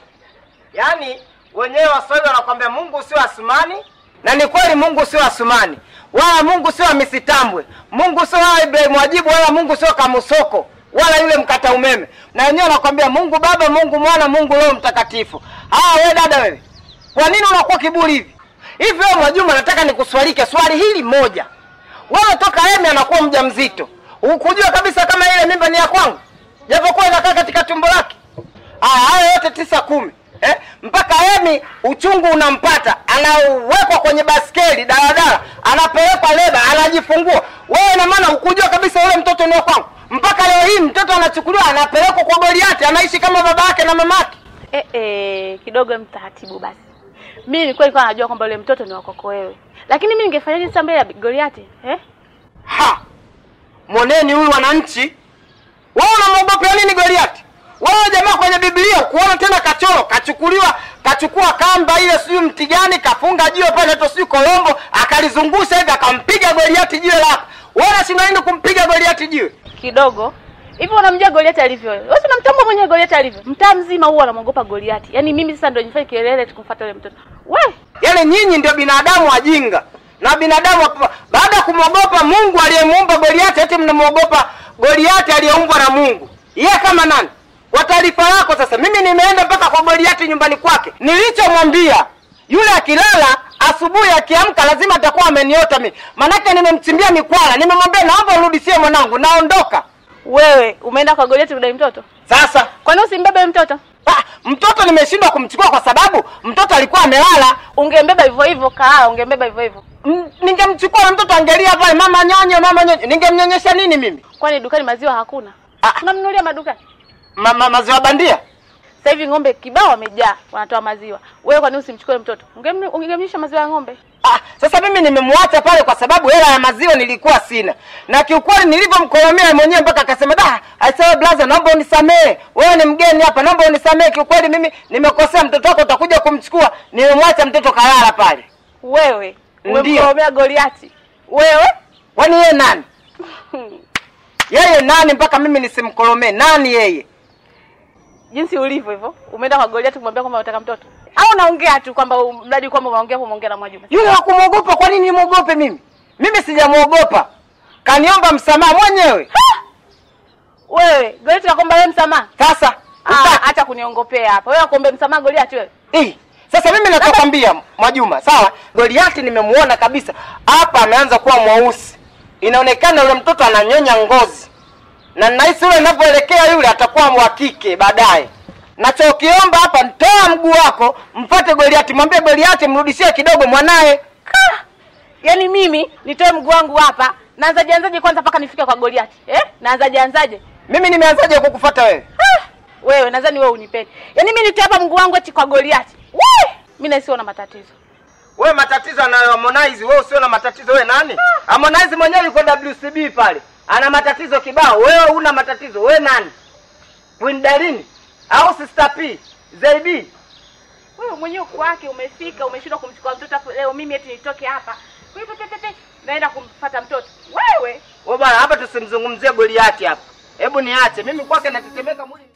Yaani wenyewe Waswahili wanakwambia Mungu sio Asumani, na ni kweli Mungu sio Asumani, wala Mungu sio Misitambwe, Mungu sio wala Ibrahim Wajibu, wala Mungu sio Kamusoko, wala yule mkata umeme. Na wenyewe wanakwambia Mungu Baba, Mungu Mwana, Mungu Roho Mtakatifu. Ah, wewe dada wewe, kwa nini unakuwa kiburi hivi hivi? Wewe Mwajuma, nataka nikuswalike swali hili moja. Wewe toka Emi anakuwa mjamzito, ukujua kabisa kama ile mimba ni ya kwangu, japokuwa inakaa katika tumbo lake. Ah, hayo yote tisa kumi eh? mpaka Emi uchungu unampata, anawekwa kwenye baskeli daladala, anapelekwa leba, anajifungua. Wewe ina maana ukujua kabisa yule mtoto ni wa kwangu, mpaka leo hii mtoto anachukuliwa anapelekwa kwa Goliati, anaishi kama baba yake na mama yake. Eh, eh, kidogo mtaratibu basi. Mimi nilikuwa nilikuwa najua kwamba yule mtoto ni wakoko wewe, lakini mimi ningefanyaje sasa mbele ya Goliati eh? Ha, moneni huyu wananchi, wewe unamwogopea nini Goliati? Wewe jamaa kwenye Biblia kuona tena kachoro kachukuliwa kachukua kamba ile sijui mti gani kafunga jiwe pale hata sijui kolombo akalizungusha hivi akampiga Goliati jiwe lako. Wewe unashinda nini kumpiga Goliati jiwe? Kidogo hivi unamjua Goliati alivyo wewe? Wewe si unamtambua mwenyewe Goliati alivyo? Mtaa mzima huwa anamwogopa Goliati. Yaani mimi sasa ndio nifanye kelele tukumfuata yule mtoto. We, Yaani nyinyi ndio binadamu wajinga na binadamu wa- baada ya kumwogopa Mungu aliyemuumba Goliati, eti mnamwogopa Goliati aliyeumbwa na Mungu. Yeye kama nani? Kwa taarifa yako sasa, mimi nimeenda mpaka kwa Goliati nyumbani kwake. Nilichomwambia yule akilala, asubuhi akiamka lazima atakuwa ameniota mimi, manake nimemchimbia mikwala. Nimemwambia naomba urudishie mwanangu, naondoka wewe umeenda kwa Goliati kudai mtoto? sasa. Kwa nini usimbebe yule mtoto? Ah, mtoto nimeshindwa kumchukua kwa sababu mtoto alikuwa amelala. Ungembeba hivyo hivyo kaa, ungembeba hivyo hivyo. M- ningemchukua na mtoto angelia pale, mama nyonyo, mama nyonyo, ningemnyonyesha nini mimi? Kwani dukani maziwa hakuna? Ah. Tunamnunulia madukani. Ma, ma, maziwa bandia? Sasa hivi ng'ombe kibao wamejaa, wanatoa maziwa. Wewe kwa nini usimchukue mtoto? Ungemnu- Ungemnyesha maziwa ya ng'ombe. Ah, sasa mimi nimemwacha pale kwa sababu hela ya maziwa nilikuwa sina, na kiukweli nilivyomkolomea mwenyewe mpaka akasema da, aisawe blaza, naomba unisamehe, wewe ni mgeni hapa, naomba unisamehe, kiukweli mimi nimekosea, mtoto wako utakuja kumchukua. Nimemwacha mtoto kalala pale. Wewe Ndio. umemkoromea Goliati. Wewe Kwani yeye nani? Yeye nani mpaka mimi nisimkolomee? Nani yeye? jinsi ulivyo hivyo, umeenda kwa Goliati kumwambia kwamba unataka mtoto, au unaongea tu kwamba um- mradi kwamba unaongea umeongea na Mwajuma? Yule wa kumwogopa, kwa nini nimwogope mimi? Mimi sijamwogopa, kaniomba msamaha mwenyewe. Wewe Goliati nakuomba wewe msamaha? Sasa Ah, uta- acha kuniongoopea hapa. Wewe akuombe msamaha Goliati wewe? Eh, sasa mimi nachokwambia Mwajuma, sawa, Goliati nimemuona kabisa hapa, ameanza kuwa mweusi, inaonekana yule mtoto ananyonya ngozi, na ninahisi yule ninavyoelekea yule atakuwa wa kike baadaye. nachokiomba hapa, toa mguu wako, mfuate Goliati, mwambie Goliati mrudishie kidogo mwanaye. Yaani mimi nitoe mguu wangu hapa, naanzaje anzaje kwanza mpaka nifike kwa Goliati eh? Naanzaje anzaje? Mimi nimeanzaje kukufuata wewe? Wewe nadhani wewe unipendi. Yaani mimi nitoe hapa mguu wangu eti kwa Goliati. We! Mimi na sio na matatizo. Wewe matatizo anayo Harmonize, wewe usio na matatizo wewe nani? Harmonize mwenyewe yuko WCB pale. Ana matatizo kibao. Wewe una matatizo. Wewe nani? Queen Darini au Sister P? Zaibi. Wewe mwenyewe kwake umefika, umeshindwa kumchukua mtoto afu leo mimi eti nitoke hapa. Kwa hivyo tete naenda kumfuata mtoto. Wewe Wewe bwana hapa tusimzungumzie Goliati hapa. Hebu niache. Mimi kwake natetemeka mwili.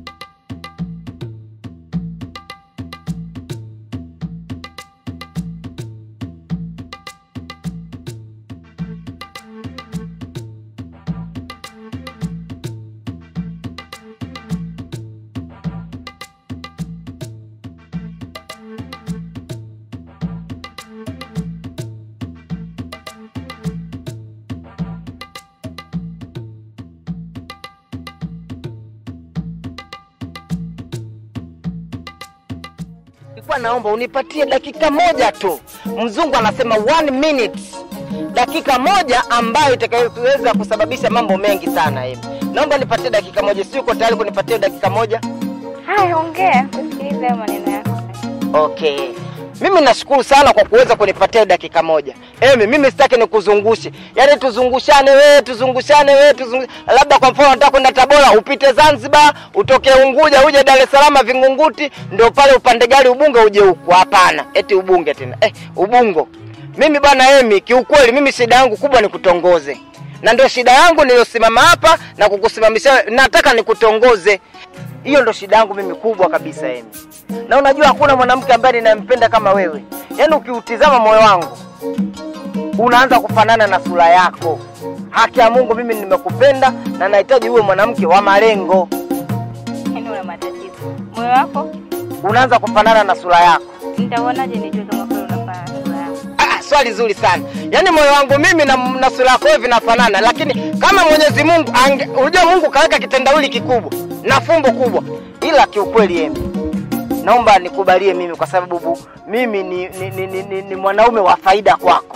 Nilikuwa naomba unipatie dakika moja tu. Mzungu anasema one minute, dakika moja ambayo itakayoweza kusababisha mambo mengi sana hivi. Naomba nipatie dakika moja, si uko tayari kunipatia dakika moja? Haya, ongea kusikiliza hayo maneno yako. Okay. Mimi nashukuru sana kwa kuweza kunipatia dakika moja. Emi, mimi sitaki nikuzungushe. Yaani tuzungushane wewe, tuzungushane wewe, tuzungu... labda kwa mfano nataka kwenda Tabora, upite Zanzibar, utoke Unguja, uje Dar es Salaam Vingunguti, ndio pale upande gari Ubunge uje huku. Hapana, eti Ubunge tena. Eh, Ubungo. Mimi bwana Emi, kiukweli mimi shida yangu kubwa ni kutongoze. Na ndio shida yangu niliyosimama hapa na kukusimamisha, nataka nikutongoze. Hiyo ndo shida yangu mimi kubwa kabisa Emi. Na unajua hakuna mwanamke ambaye ninayempenda kama wewe. Yaani ukiutizama moyo wangu unaanza kufanana na sura yako. Haki ya Mungu, mimi nimekupenda na nahitaji uwe mwanamke wa malengo. Yaani una matatizo. Moyo wako Unaanza kufanana na sura yako. nitaonaje nijue kama kweli unafanana na sura yako? Ah, swali zuri sana. Yaani moyo wangu mimi na, na sura yako wewe vinafanana, lakini kama Mwenyezi Mungu ange, unajua Mungu kaweka kitendawili kikubwa na fumbo kubwa, ila kiukweli Emi, naomba nikubalie mimi kwa sababu bu- mimi ni, ni, ni, ni, ni, ni mwanaume wa faida kwako.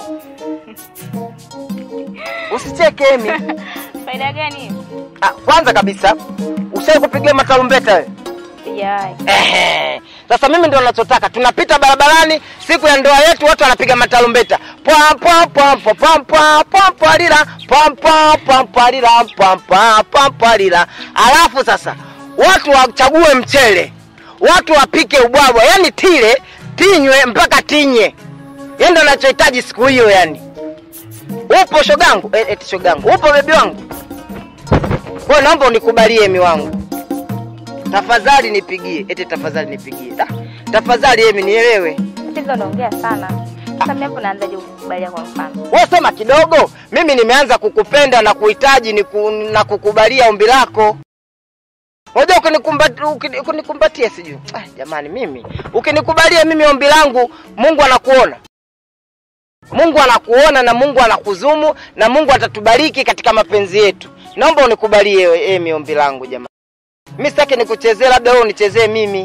Usicheke Emi. Faida gani? Ah, kwanza kabisa ushawahi kupigia matarumbeta wewe? Sijawahi. Ehe. Sasa mimi ndio ninachotaka. Tunapita barabarani siku ya ndoa yetu, watu wanapiga matarumbeta. Pwa pwa pwa pwa pwa pwa pwa pwa lila pwa pwa pwa pwa lila pwa pwa pwa pwa lila. Alafu sasa watu wachague mchele, watu wapike ubwabwa, yani tile tinywe mpaka tinye. Yeye ndio anachohitaji siku hiyo yani. Upo shogangu? Eh, eti shogangu. Upo bebi wangu? Kwa hiyo naomba unikubalie mi wangu tafadhali nipigie, eti tafadhali nipigie. Da, tafadhali Emi, nielewe. Tatizo unaongea sana. Sasa mimi hapo naanzaje kukubalia kwa mfano? Wewe sema kidogo, mimi nimeanza kukupenda na kuhitaji niku, na kukubalia ombi lako. Unajua ukinikumbatia ukini- ukinikumbatia sijui. Ah, jamani mimi ukinikubalia mimi ombi langu Mungu anakuona. Mungu anakuona na Mungu anakuzumu na Mungu atatubariki katika mapenzi yetu. Naomba unikubalie Emi ombi langu jamani. Mimi sitaki nikuchezee, labda wewe unichezee mimi.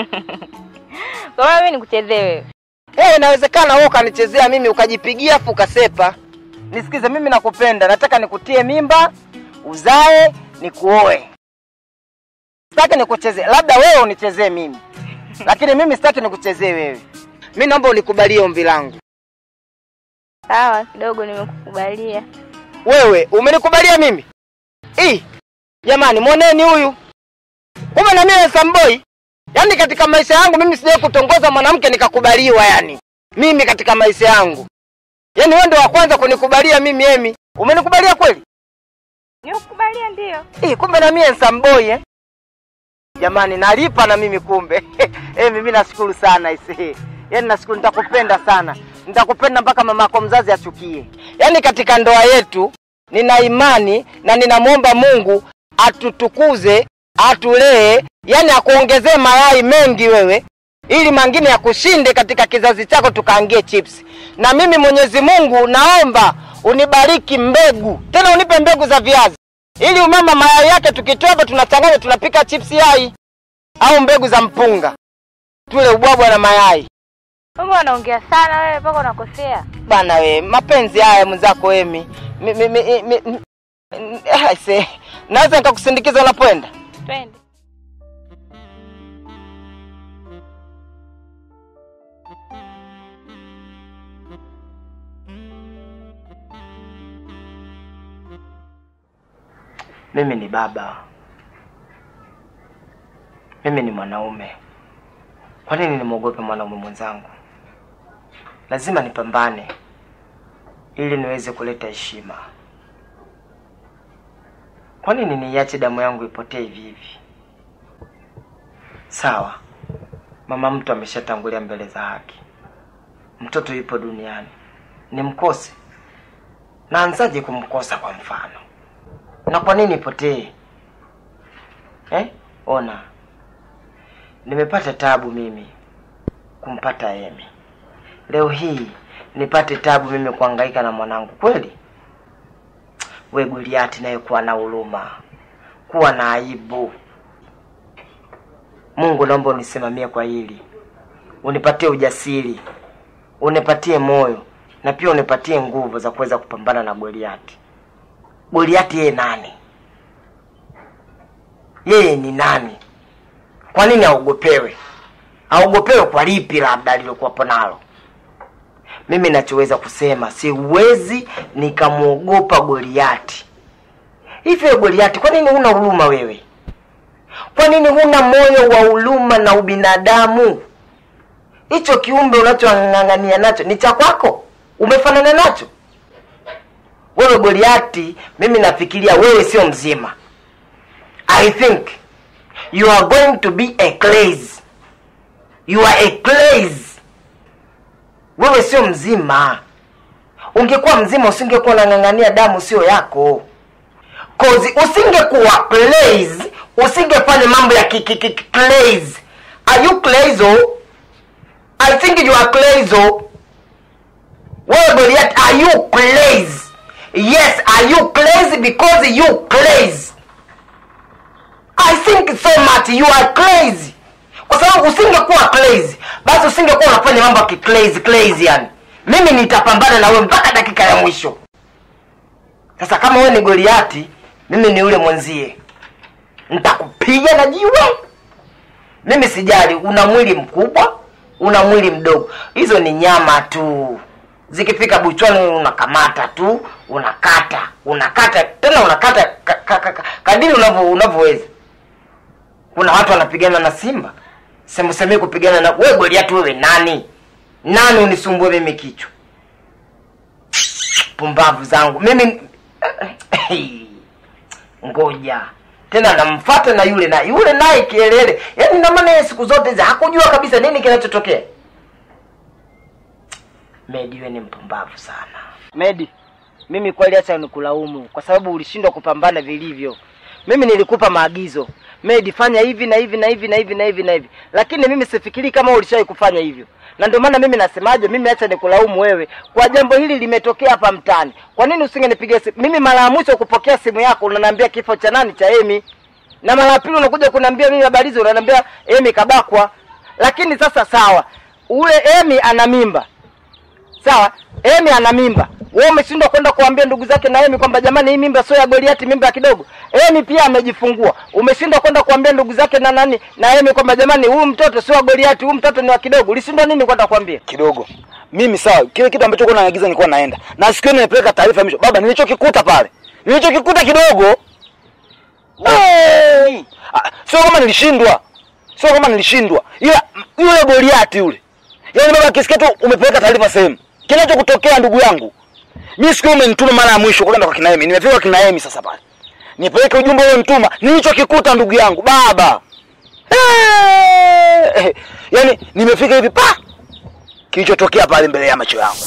Kwa hiyo mimi nikuchezee wewe. Eh, inawezekana wewe ukanichezea mimi ukajipigia afu ukasepa. Nisikize, mimi nakupenda, nataka nikutie mimba, uzae, nikuoe. Sitaki nikuchezee, labda wewe unichezee mimi, lakini mimi sitaki nikuchezee wewe. Mimi naomba unikubalie ombi langu. Sawa, kidogo nimekukubalia. Wewe umenikubalia mimi? Ii, jamani, mwoneni huyu. Kumbe na mimi Samboi. Yaani katika maisha yangu mimi sijawahi kutongoza mwanamke nikakubaliwa yani. Mimi katika maisha yangu. Yaani wewe ndio wa kwanza kunikubalia mimi Emi. Umenikubalia kweli? Nimekukubalia ndio. Ii, kumbe na mimi Samboi eh. Jamani nalipa na mimi kumbe. Emi mimi nashukuru sana isi. Yaani nashukuru nitakupenda sana. Nitakupenda mpaka mamako mzazi achukie. Yaani katika ndoa yetu nina imani na ninamwomba Mungu atutukuze, atulee, yani akuongezee mayai mengi wewe, ili mangine yakushinde katika kizazi chako, tukaangie chips. Na mimi Mwenyezi Mungu naomba unibariki mbegu, tena unipe mbegu za viazi, ili umama mayai yake tukitoa hapa tunachanganya, tunapika chips yai. au mbegu za mpunga, tule ubwabwa na mayai. Mbona unaongea sana wewe mpaka unakosea? Bana we, mapenzi haya mwenzako Emi. Mi- mi- mi- mi- mi- I say, naweza nikakusindikiza unapoenda? Twende. Mimi ni baba, mimi ni mwanaume. Kwa nini nimwogope mwanaume mwenzangu? Lazima nipambane ili niweze kuleta heshima. Kwa nini niiache damu yangu ipotee hivi hivi? Sawa, mama mtu ameshatangulia mbele za haki, mtoto yupo duniani, nimkose? Naanzaje kumkosa kwa mfano? na kwa nini ipotee eh? Ona, nimepata tabu mimi kumpata Emi, leo hii nipate tabu mimi kuhangaika na mwanangu kweli? We Goliati, naye kuwa na huruma, kuwa na aibu. Mungu, naomba unisimamie kwa hili, unipatie ujasiri, unipatie moyo na pia unipatie nguvu za kuweza kupambana na Goliati. Goliati yeye nani? Yeye ni nani? Kwa nini aogopewe? Aogopewe kwa lipi labda alilokuwapo nalo? Mimi nachoweza kusema, siwezi nikamwogopa Goliati. Hivi wewe Goliati, kwa nini huna huruma wewe? Kwa nini huna moyo wa huruma na ubinadamu? Hicho kiumbe unachong'ang'ania nacho ni cha kwako, umefanana nacho wewe Goliati, mimi nafikiria wewe sio mzima. I think you are going to be a clays. You are a clays. Wewe sio mzima. Ungekuwa mzima usingekuwa unang'ang'ania damu sio yako. Cause usingekuwa clays, usingefanya mambo ya kiki kiki clays. Are you clays oh? I think you are clays oh. Wewe Goliath, are you clays? Yes, are you crazy because you crazy? I think so much you are crazy. Kwa sababu usingekuwa crazy, basi usingekuwa unafanya mambo ya crazy crazy yani. Mimi nitapambana na wewe mpaka dakika ya mwisho. Sasa kama wewe ni Goliati, mimi ni yule mwenzie. Nitakupiga na jiwe. Mimi sijali, una mwili mkubwa, una mwili mdogo. Hizo ni nyama tu zikifika buchwani unakamata tu unakata unakata tena unakata ka, ka, ka, ka, kadiri unavyo unavyoweza kuna watu wanapigana na simba semusemei kupigana na wewe goliati wewe nani nani unisumbue mimi kichwa pumbavu zangu mimi ngoja tena namfata na yule na yule naye kielele yaani namana yeye siku zote hizi hakujua kabisa nini kinachotokea Medi, wewe ni mpumbavu sana. Medi, mimi kweli acha nikulaumu kwa sababu ulishindwa kupambana vilivyo. Mimi nilikupa maagizo, Medi, fanya hivi na hivi na hivi na hivi na hivi na hivi, lakini mimi sifikiri kama ulishawahi kufanya hivyo, na ndio maana mimi nasemaje, mimi acha nikulaumu wewe kwa jambo hili limetokea hapa mtaani. Kwa nini usingenipigia simu? Mimi mara ya mwisho kupokea simu yako unaniambia kifo cha nani cha Emi, na mara ya pili unakuja kuniambia mimi habari hizo, unaniambia Emi kabakwa. Lakini sasa sawa, ule Emi ana mimba sawa Emi ana mimba, wewe umeshindwa kwenda kuambia ndugu zake na Emi kwamba jamani, hii mimba sio ya Goliati, mimba ya kidogo. Emi pia amejifungua, umeshindwa kwenda kuambia ndugu zake na nani na Emi kwamba jamani, huyu mtoto sio wa Goliati, huyu mtoto ni wa kidogo. Ulishindwa nini kwenda kuambia? kidogo mimi sawa kile kitu ambacho kuna naagiza nilikuwa naenda na siku ile nimepeleka taarifa ya mwisho baba nilichokikuta pale nilichokikuta kidogo hey! Ah, sio kama nilishindwa sio kama nilishindwa ila m- yule Goliati yule yaani baba kisikia tu umepeleka taarifa sehemu kinachokutokea ndugu yangu mimi siku ile umenituma mara ya mwisho kwenda kwa kinaemi nimefika kwa kinaemi sasa pale nipeleke ujumbe ule mtuma nilichokikuta ndugu yangu baba hey! yaani nimefika hivi pa kilichotokea pale mbele ya macho yangu.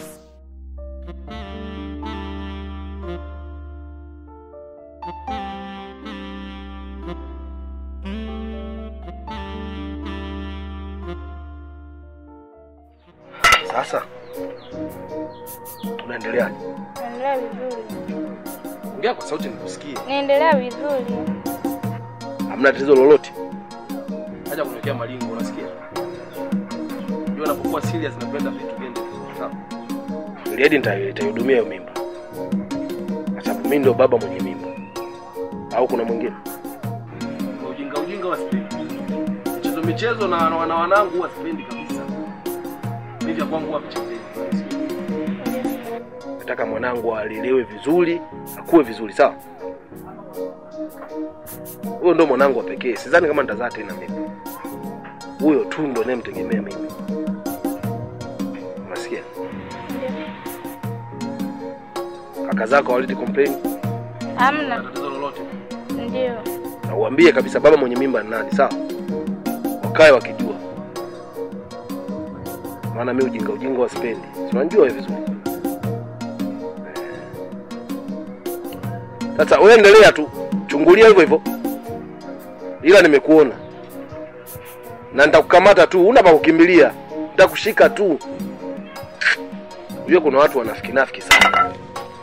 Sasa tunaendeleaje? Naendelea vizuri. Ongea kwa sauti nikusikie. Naendelea vizuri. Hamna tatizo lolote? Acha kuniwekea malingo, unasikia? Ndio unapokuwa serious napenda vitu viende vizuri, sawa? Lady nita- nitaihudumia hiyo mimba, kwa sababu mimi ndio baba mwenye mimba, au kuna mwingine? Ujinga ujinga wasipendi. Michezo michezo na na wana wanangu huwa sipendi kabisa. Mimi vya kwangu huwa vichezeni. Nataka mwanangu alelewe vizuri, akue vizuri, sawa? Huyo ndo mwanangu wa pekee, sidhani kama nitazaa tena mimi. Huyo tu ndo nayemtegemea mimi. Unasikia? Kaka zako hawaleti complain, Hamna. Tatizo lolote. Ndio. na uambie kabisa baba mwenye mimba ni nani, sawa? Wakae wakijua, maana mi ujinga ujinga wasipendi, si unajua wewe vizuri. Sasa wewe endelea tu, chungulia hivyo hivyo, ila nimekuona na nitakukamata tu, una pa kukimbilia, nitakushika tu. Unajua kuna watu wanafiki nafiki sana.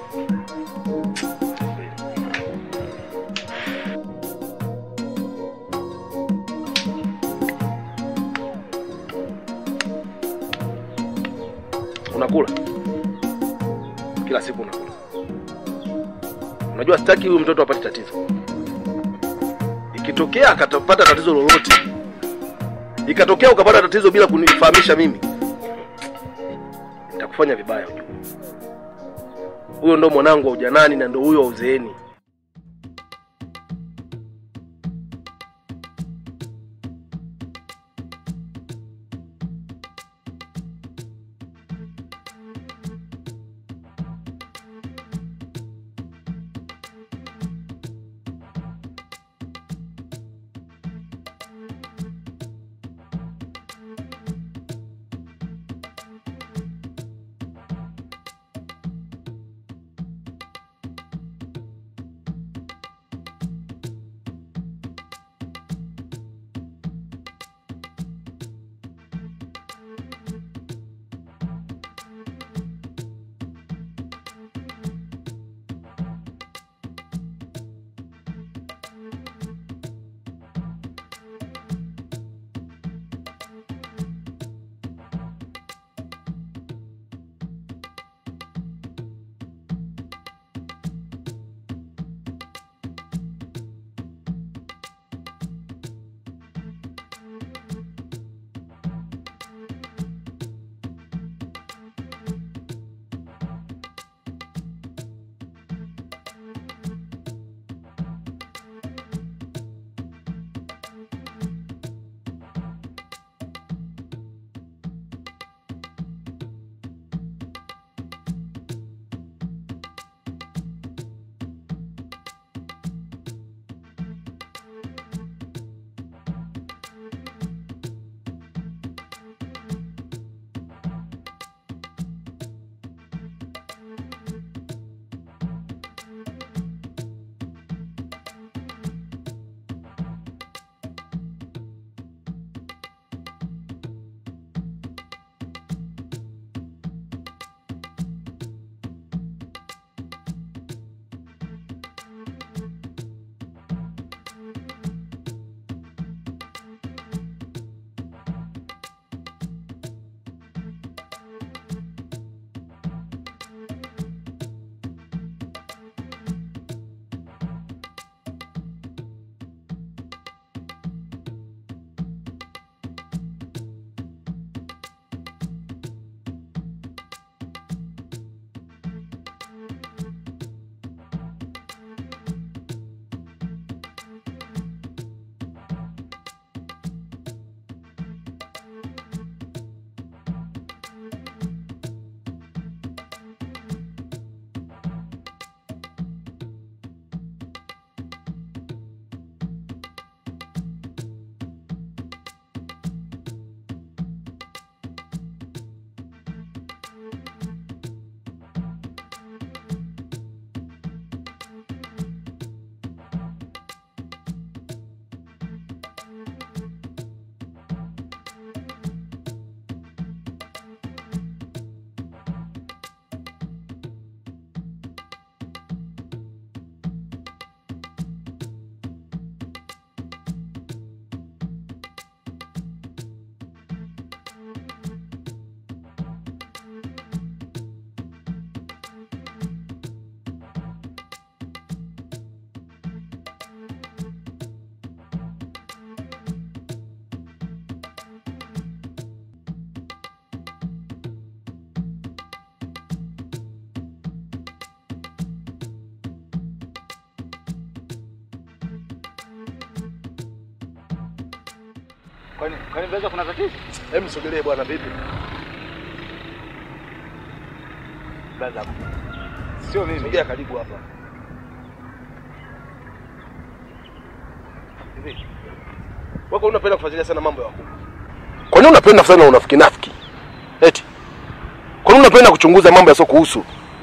Unakula kila siku, unakula. Unajua sitaki huyu mtoto apate tatizo. Ikitokea akapata tatizo lolote, ikatokea ukapata tatizo bila kunifahamisha mimi, nitakufanya vibaya. Ujue huyo ndo mwanangu wa ujanani na ndo huyo wa uzeeni. Kwani kwani Blaza kuna tatizo? Hebu sogelee bwana, vipi? Blaza. Sio mimi. Sogea karibu hapa. Hivi. Wako unapenda kufuatilia sana mambo ya wakubwa. Kwa nini unapenda sana unafiki nafiki? Eti. Kwa nini unapenda kuchunguza mambo yasio kuhusu?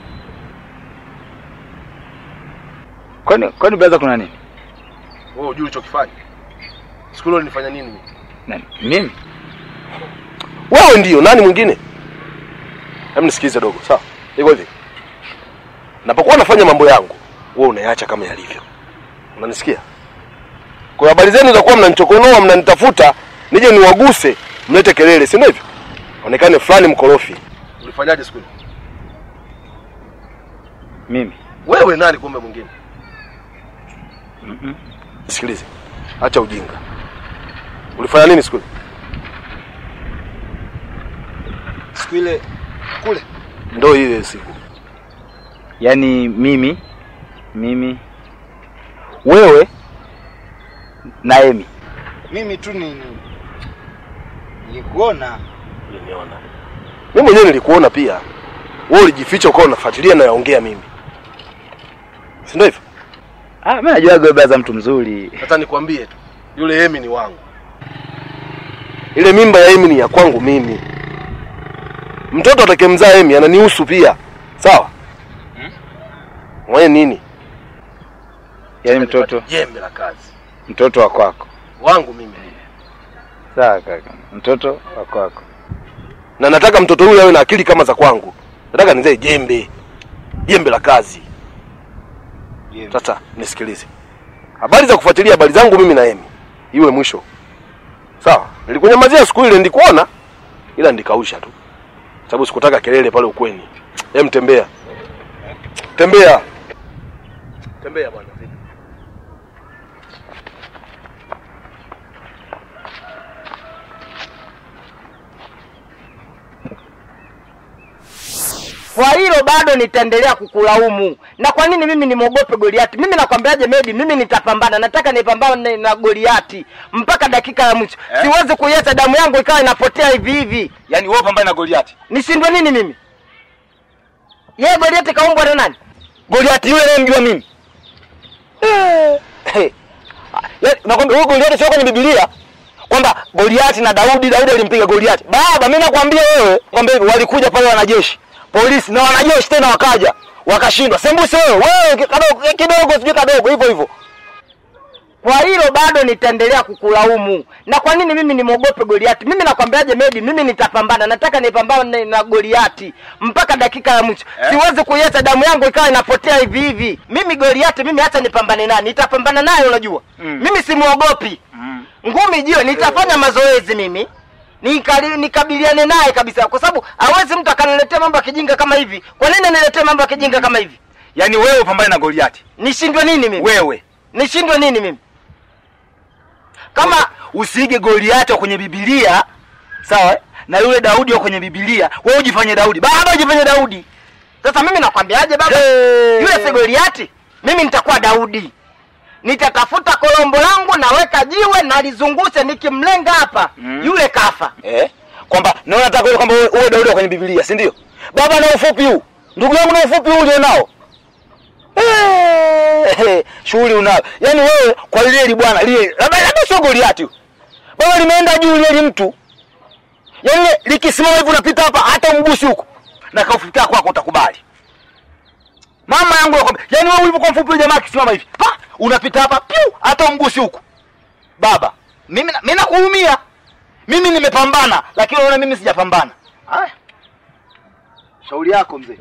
Kwani kwani Blaza kuna nini? Wewe hujui ulichokifanya. Siku ile nilifanya nini mimi? Nani? Mimi? Wewe ndio nani mwingine? Hebu nisikize dogo, sawa? Iko hivi. Napokuwa nafanya mambo yangu, wewe unayaacha kama yalivyo. Unanisikia? Kwa habari zenu za kuwa mnanichokonoa, mnanitafuta, nije niwaguse, mlete kelele, si ndio hivyo? Onekane fulani mkorofi. Ulifanyaje siku ile? Mimi. Wewe nani kumbe mwingine? Mm-mm. Sikilize. Acha ujinga. Ulifanya nini siku ile? Siku ile Kule. Ndio ile siku. Yaani mimi mimi wewe na Emi. Mimi tu ni nilikuona. Uliniona. Mimi mwenyewe nilikuona pia. Wewe ulijificha ukawa unafuatilia na yaongea mimi. Si ndio hivyo? Ah, mimi najua wewe Blaza mtu mzuri. Sasa nikwambie tu, yule Emi ni wangu. Ile mimba ya Emi ni ya kwangu mimi. Mtoto atakayemzaa Emi ananihusu pia. Sawa? Mwenye nini? Yaani mtoto Jembe la kazi. mtoto wa kwako. Wangu mimi. Sawa kaka. Mtoto wa kwako. Na nataka mtoto huyu awe na akili kama za kwangu. Nataka nizae jembe. Jembe la kazi. Sasa nisikilize. Habari za kufuatilia habari zangu mimi na Emi. Iwe mwisho. Sawa? Nilikunyamazia siku ile ndikuona ila ndikausha tu. Sababu sikutaka kelele pale ukweni. Hem tembea. Tembea. Tembea bwana. Kwa hilo bado nitaendelea kukulaumu. Na kwa nini mimi nimwogope Goliati? Mimi nakwambiaje Medi, mimi nitapambana. Nataka nipambane na Goliati mpaka dakika ya mwisho. Eh? Siwezi kuiacha damu yangu ikawa inapotea hivi hivi. Yaani wewe pambane na Goliati. Nishindwe nini mimi? Yeye Goliati kaumbwa na nani? Goliati yule anayemjua mimi. Eh. Yaani nakwambia huyo Goliati sio kwenye Biblia kwamba Goliati na Daudi, Daudi alimpiga Goliati. Baba, mimi nakwambia wewe kwamba hivi walikuja pale wanajeshi, polisi na wanajeshi tena wakaja wakashindwa. Sembuse wewe, wewe kadogo kidogo sijui kadogo hivyo hivyo. Kwa hilo bado nitaendelea kukulaumu. Na kwa nini mimi nimwogope Goliati? Mimi nakwambiaje Medi, mimi nitapambana. Nataka nipambane na Goliati mpaka dakika ya mwisho. Eh? Siwezi kuiacha damu yangu ikawa inapotea hivi hivi. Mimi Goliati, mimi hata nipambane naye, nitapambana naye unajua. Mm. Mimi simuogopi. Mm. Ngumi jiwe, nitafanya mazoezi mimi. Nikali, nikabiliane naye kabisa kwa sababu hawezi mtu akaniletea mambo ya kijinga kama hivi. Kwa nini aniletee mambo ya kijinga kama hivi? Yaani wewe upambane na Goliati. Nishindwe nini mimi? Wewe Nishindwe nini mimi? Kama usiige Goliati wa kwenye Biblia, sawa? eh? Na yule Daudi wa kwenye Biblia, wewe ujifanye Daudi. Baba ujifanye Daudi. Sasa mimi nakwambiaje baba? Hey. Yule si Goliati, mimi nitakuwa Daudi. Nitatafuta kolombo langu naweka jiwe nalizungushe nikimlenga hapa. Mm. Yule kafa. Eh? Kwamba na unataka wewe kwamba wewe wewe Daudi wa kwenye Biblia, si ndio? Baba na ufupi huu. Ndugu yangu na ufupi huu ulionao. Eh, shughuli unayo. Yaani wewe kwa lile li bwana lile labda labda sio Goliati. huyu. Baba limeenda juu lile li mtu. Yaani likisimama hivi unapita hapa hata umgusi huko. Na kaufuta kwako utakubali. Mama yangu nakwambia, yaani wewe ulipokuwa mfupi yule jamaa akisimama hivi, pa, unapita hapa piu hata umgusi huko. Baba, mimi na- mimi nakuumia. Mimi nimepambana, lakini unaona mimi sijapambana. Haya. Shauri yako mzee.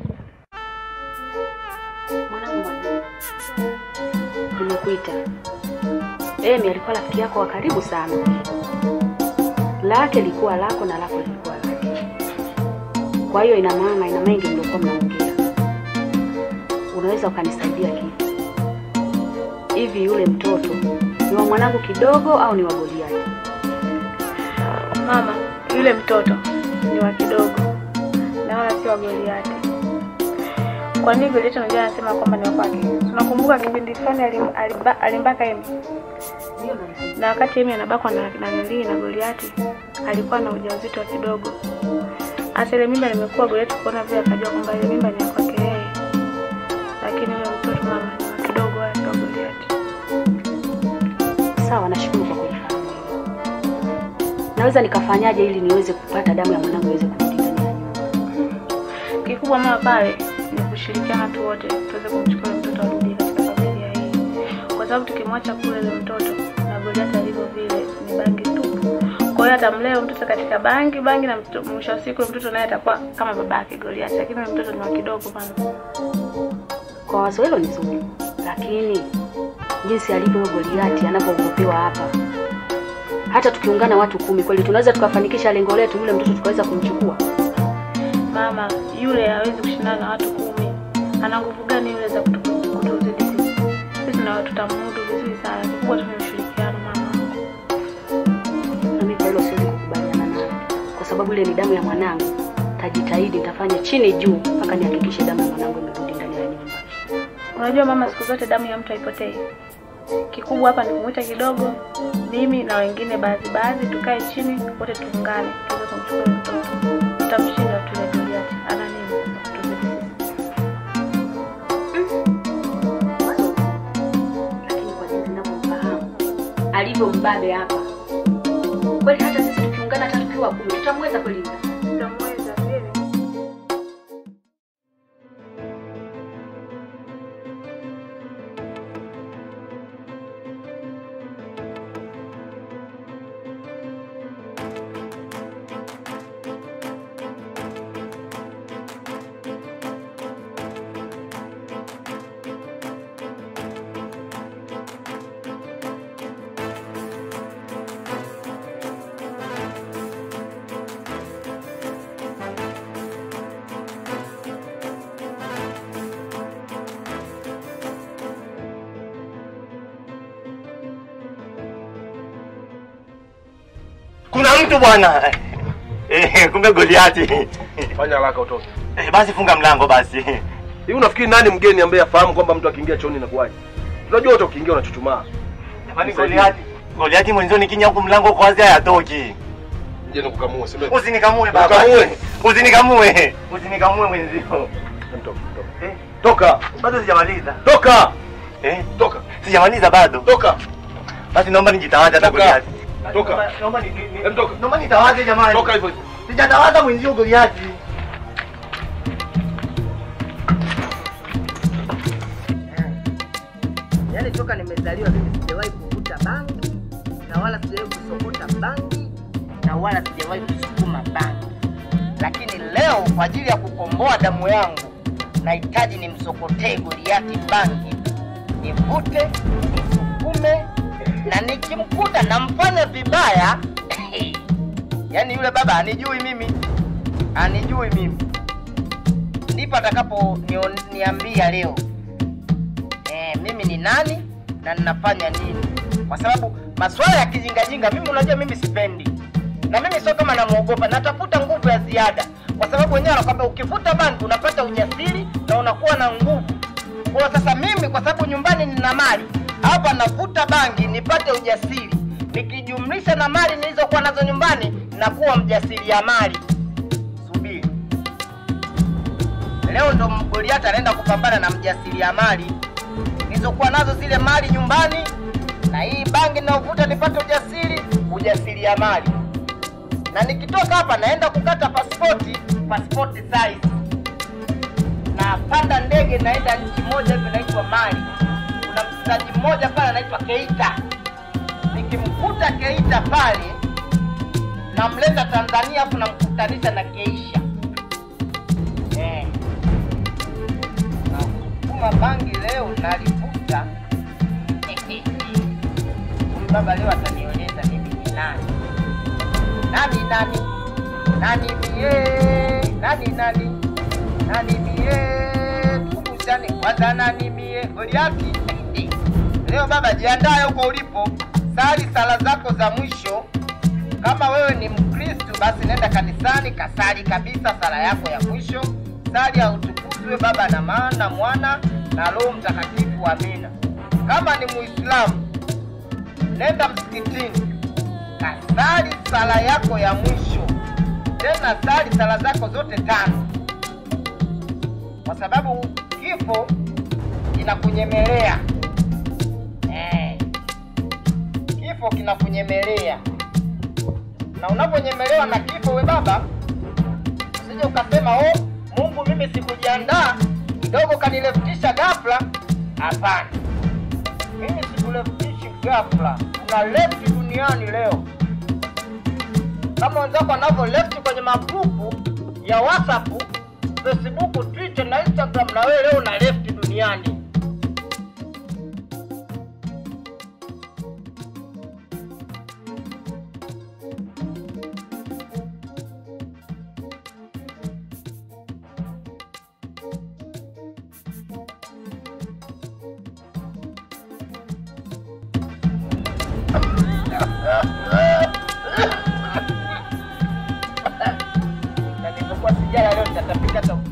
Mwanangu Mwajuma, nimekuita. Emi alikuwa rafiki yako wa karibu sana, lake likuwa lako na lako lilikuwa lake. Kwa hiyo ina maana, ina mengi mliokuwa mnaongea. Unaweza ukanisaidia kitu hivi? Yule mtoto ni wa mwanangu kidogo au ni wa Goliati? Mama, yule mtoto ni wa kidogo na wala si wa Goliati. Kwa nini Goliati unajua anasema kwamba ni wa kwake? Tunakumbuka kipindi fulani alim, alimba, alimbaka Emi. na wakati Emi anabakwa na na nilii na Goliati alikuwa na ujauzito wa kidogo. Hasa ile mimba nimekuwa Goliati kuona vile akajua kwamba ile mimba ni ya kwake yeye, lakini yule mtoto mama ni wa kidogo, wala sio wa Goliati. Sawa, nashukuru kwa kunifahamu. Naweza nikafanyaje ili niweze kupata damu ya mwanangu iweze kurudi ndani ya nyumba? Kikubwa mama pale ni kushirikiana tu wote tuweze kumchukua yule mtoto arudi katika familia hii, kwa sababu tukimwacha kule yule mtoto na Goliati alivyo vile ni bangi tupu. Kwa hiyo atamlea yule mtoto katika bangi bangi, na mto- mwisho wa siku yule mtoto naye atakuwa kama babake Goliati, lakini yule mtoto ni wa kidogo mama. Kwa wazo hilo ni zuri, lakini jinsi alivyo huyo Goliati anavyoogopewa hapa, hata tukiungana watu kumi, kweli tunaweza tukafanikisha lengo letu, yule mtoto tukaweza kumchukua? Mama yule hawezi kushindana na watu kumi. Ana nguvu gani yule za kutu- kutuzidi sisi? Sisi na tutamudu vizuri sana, kikubwa tu ni ushirikiano mama. Na mimi kwa hilo siwezi kukubaliana naye, kwa sababu ile ni damu ya mwanangu. Tajitahidi, nitafanya chini juu mpaka nihakikishe damu ya mwanangu imerudi ndani ya nyumba. Unajua mama, siku zote damu ya mtu haipotei. Kikubwa hapa ni kumwita kidogo, mimi na wengine baadhi baadhi, tukae chini wote tuungane, tuweze kumchukua yule mtoto. Tutamshinda tu ile Goliati. Ana nini? Tuzidi sisi. Lakini kwa jinsi ninavyomfahamu alivyo mbabe hapa, kweli hata sisi tukiungana, hata tukiwa kumi, tutamweza kweli? Tutamweza kweli. Kuna mtu bwana. Eh, kumbe Goliati. Fanya haraka utoke. Eh, basi funga mlango basi. Hivi unafikiri nani mgeni ambaye afahamu kwamba mtu akiingia chooni inakuwaje? Unajua wote ukiingia unachuchumaa. Jamani Goliati. Goliati mwenzio nikinya huku mlango uko wazi hayatoki. Je, nikukamue sema. Usinikamue baba. Nikamue. Usinikamue. Usinikamue mwenzio. Toka, toka. Eh, Toka. bado sijamaliza. Toka. Eh, Toka. sijamaliza bado. Toka. Basi naomba nijitawaze hata Toka. Goliati. Toka. Naomba ni, ni, Hem, toka. naomba nitawaze jamani. Toka hivyo hivyo. Sijatawaza mwenzio Goliati. Yaani toka nimezaliwa mimi sijawahi kuvuta bangi na wala sijawahi kusokota bangi na wala sijawahi kusukuma bangi, lakini leo kwa ajili ya kukomboa damu yangu nahitaji nimsokotee Goliati bangi, nivute, nisukume, na nikimkuta namfanya vibaya yaani yule baba anijui mimi, anijui mimi, ndipo atakapo nio- niambia leo eh, mimi ni nani na ninafanya nini, kwa sababu masuala ya kijingajinga mimi, unajua mimi sipendi, na mimi sio kama namwogopa, natafuta nguvu ya ziada, kwa sababu wenyewe anakwambia ukivuta bangi unapata ujasiri na unakuwa na nguvu. Kwa sasa mimi, kwa sababu nyumbani nina mali, hapa navuta bangi nipate ujasiri, nikijumlisha na mali nilizokuwa nazo nyumbani, nakuwa mjasiriamali. Subiri leo ndo Goliathi anaenda kupambana na mjasiriamali nilizokuwa nazo zile mali nyumbani na hii bangi ninayovuta nipate ujasiri ujasiriamali na nikitoka hapa naenda kukata pasipoti pasipoti size napanda ndege naenda nchi moja hivi inaitwa mali kuna mchezaji mmoja pale anaitwa keita nikimkuta keita pale namleta tanzania afu namkutanisha na keisha eh. Nasukuma bangi leo nalivuta. Huyu baba leo atanieleza mimi ni nani. Nani nani? Nani mie? Nani nani? Nani mie? Tukumbushane kwanza nani mie? Goliati. Leo baba jiandae huko ulipo. Sali sala zako za mwisho. Kama wewe ni Mkristo basi nenda kanisani kasali kabisa sala yako ya mwisho. Sali ya utukuzwe Baba na Mwana Mwana na Roho Mtakatifu. Amina. Kama ni Muislamu nenda msikitini, kasali sala yako ya mwisho, tena sali sala zako zote tano, kwa sababu kifo kinakunyemelea. Eh, kifo kinakunyemelea, na unaponyemelewa na kifo, we baba, usije ukasema oh, Mungu mimi sikujiandaa kidogo kanilefutisha ghafla. Hapana, mimi sikulefutishi ghafla, una lefti duniani leo kama wenzako wanavyo lefti kwenye magrupu ya WhatsApp, Facebook, Twitter na Instagram, na wewe leo una lefti duniani. na nilipokuwa sijala leo nitatapika hata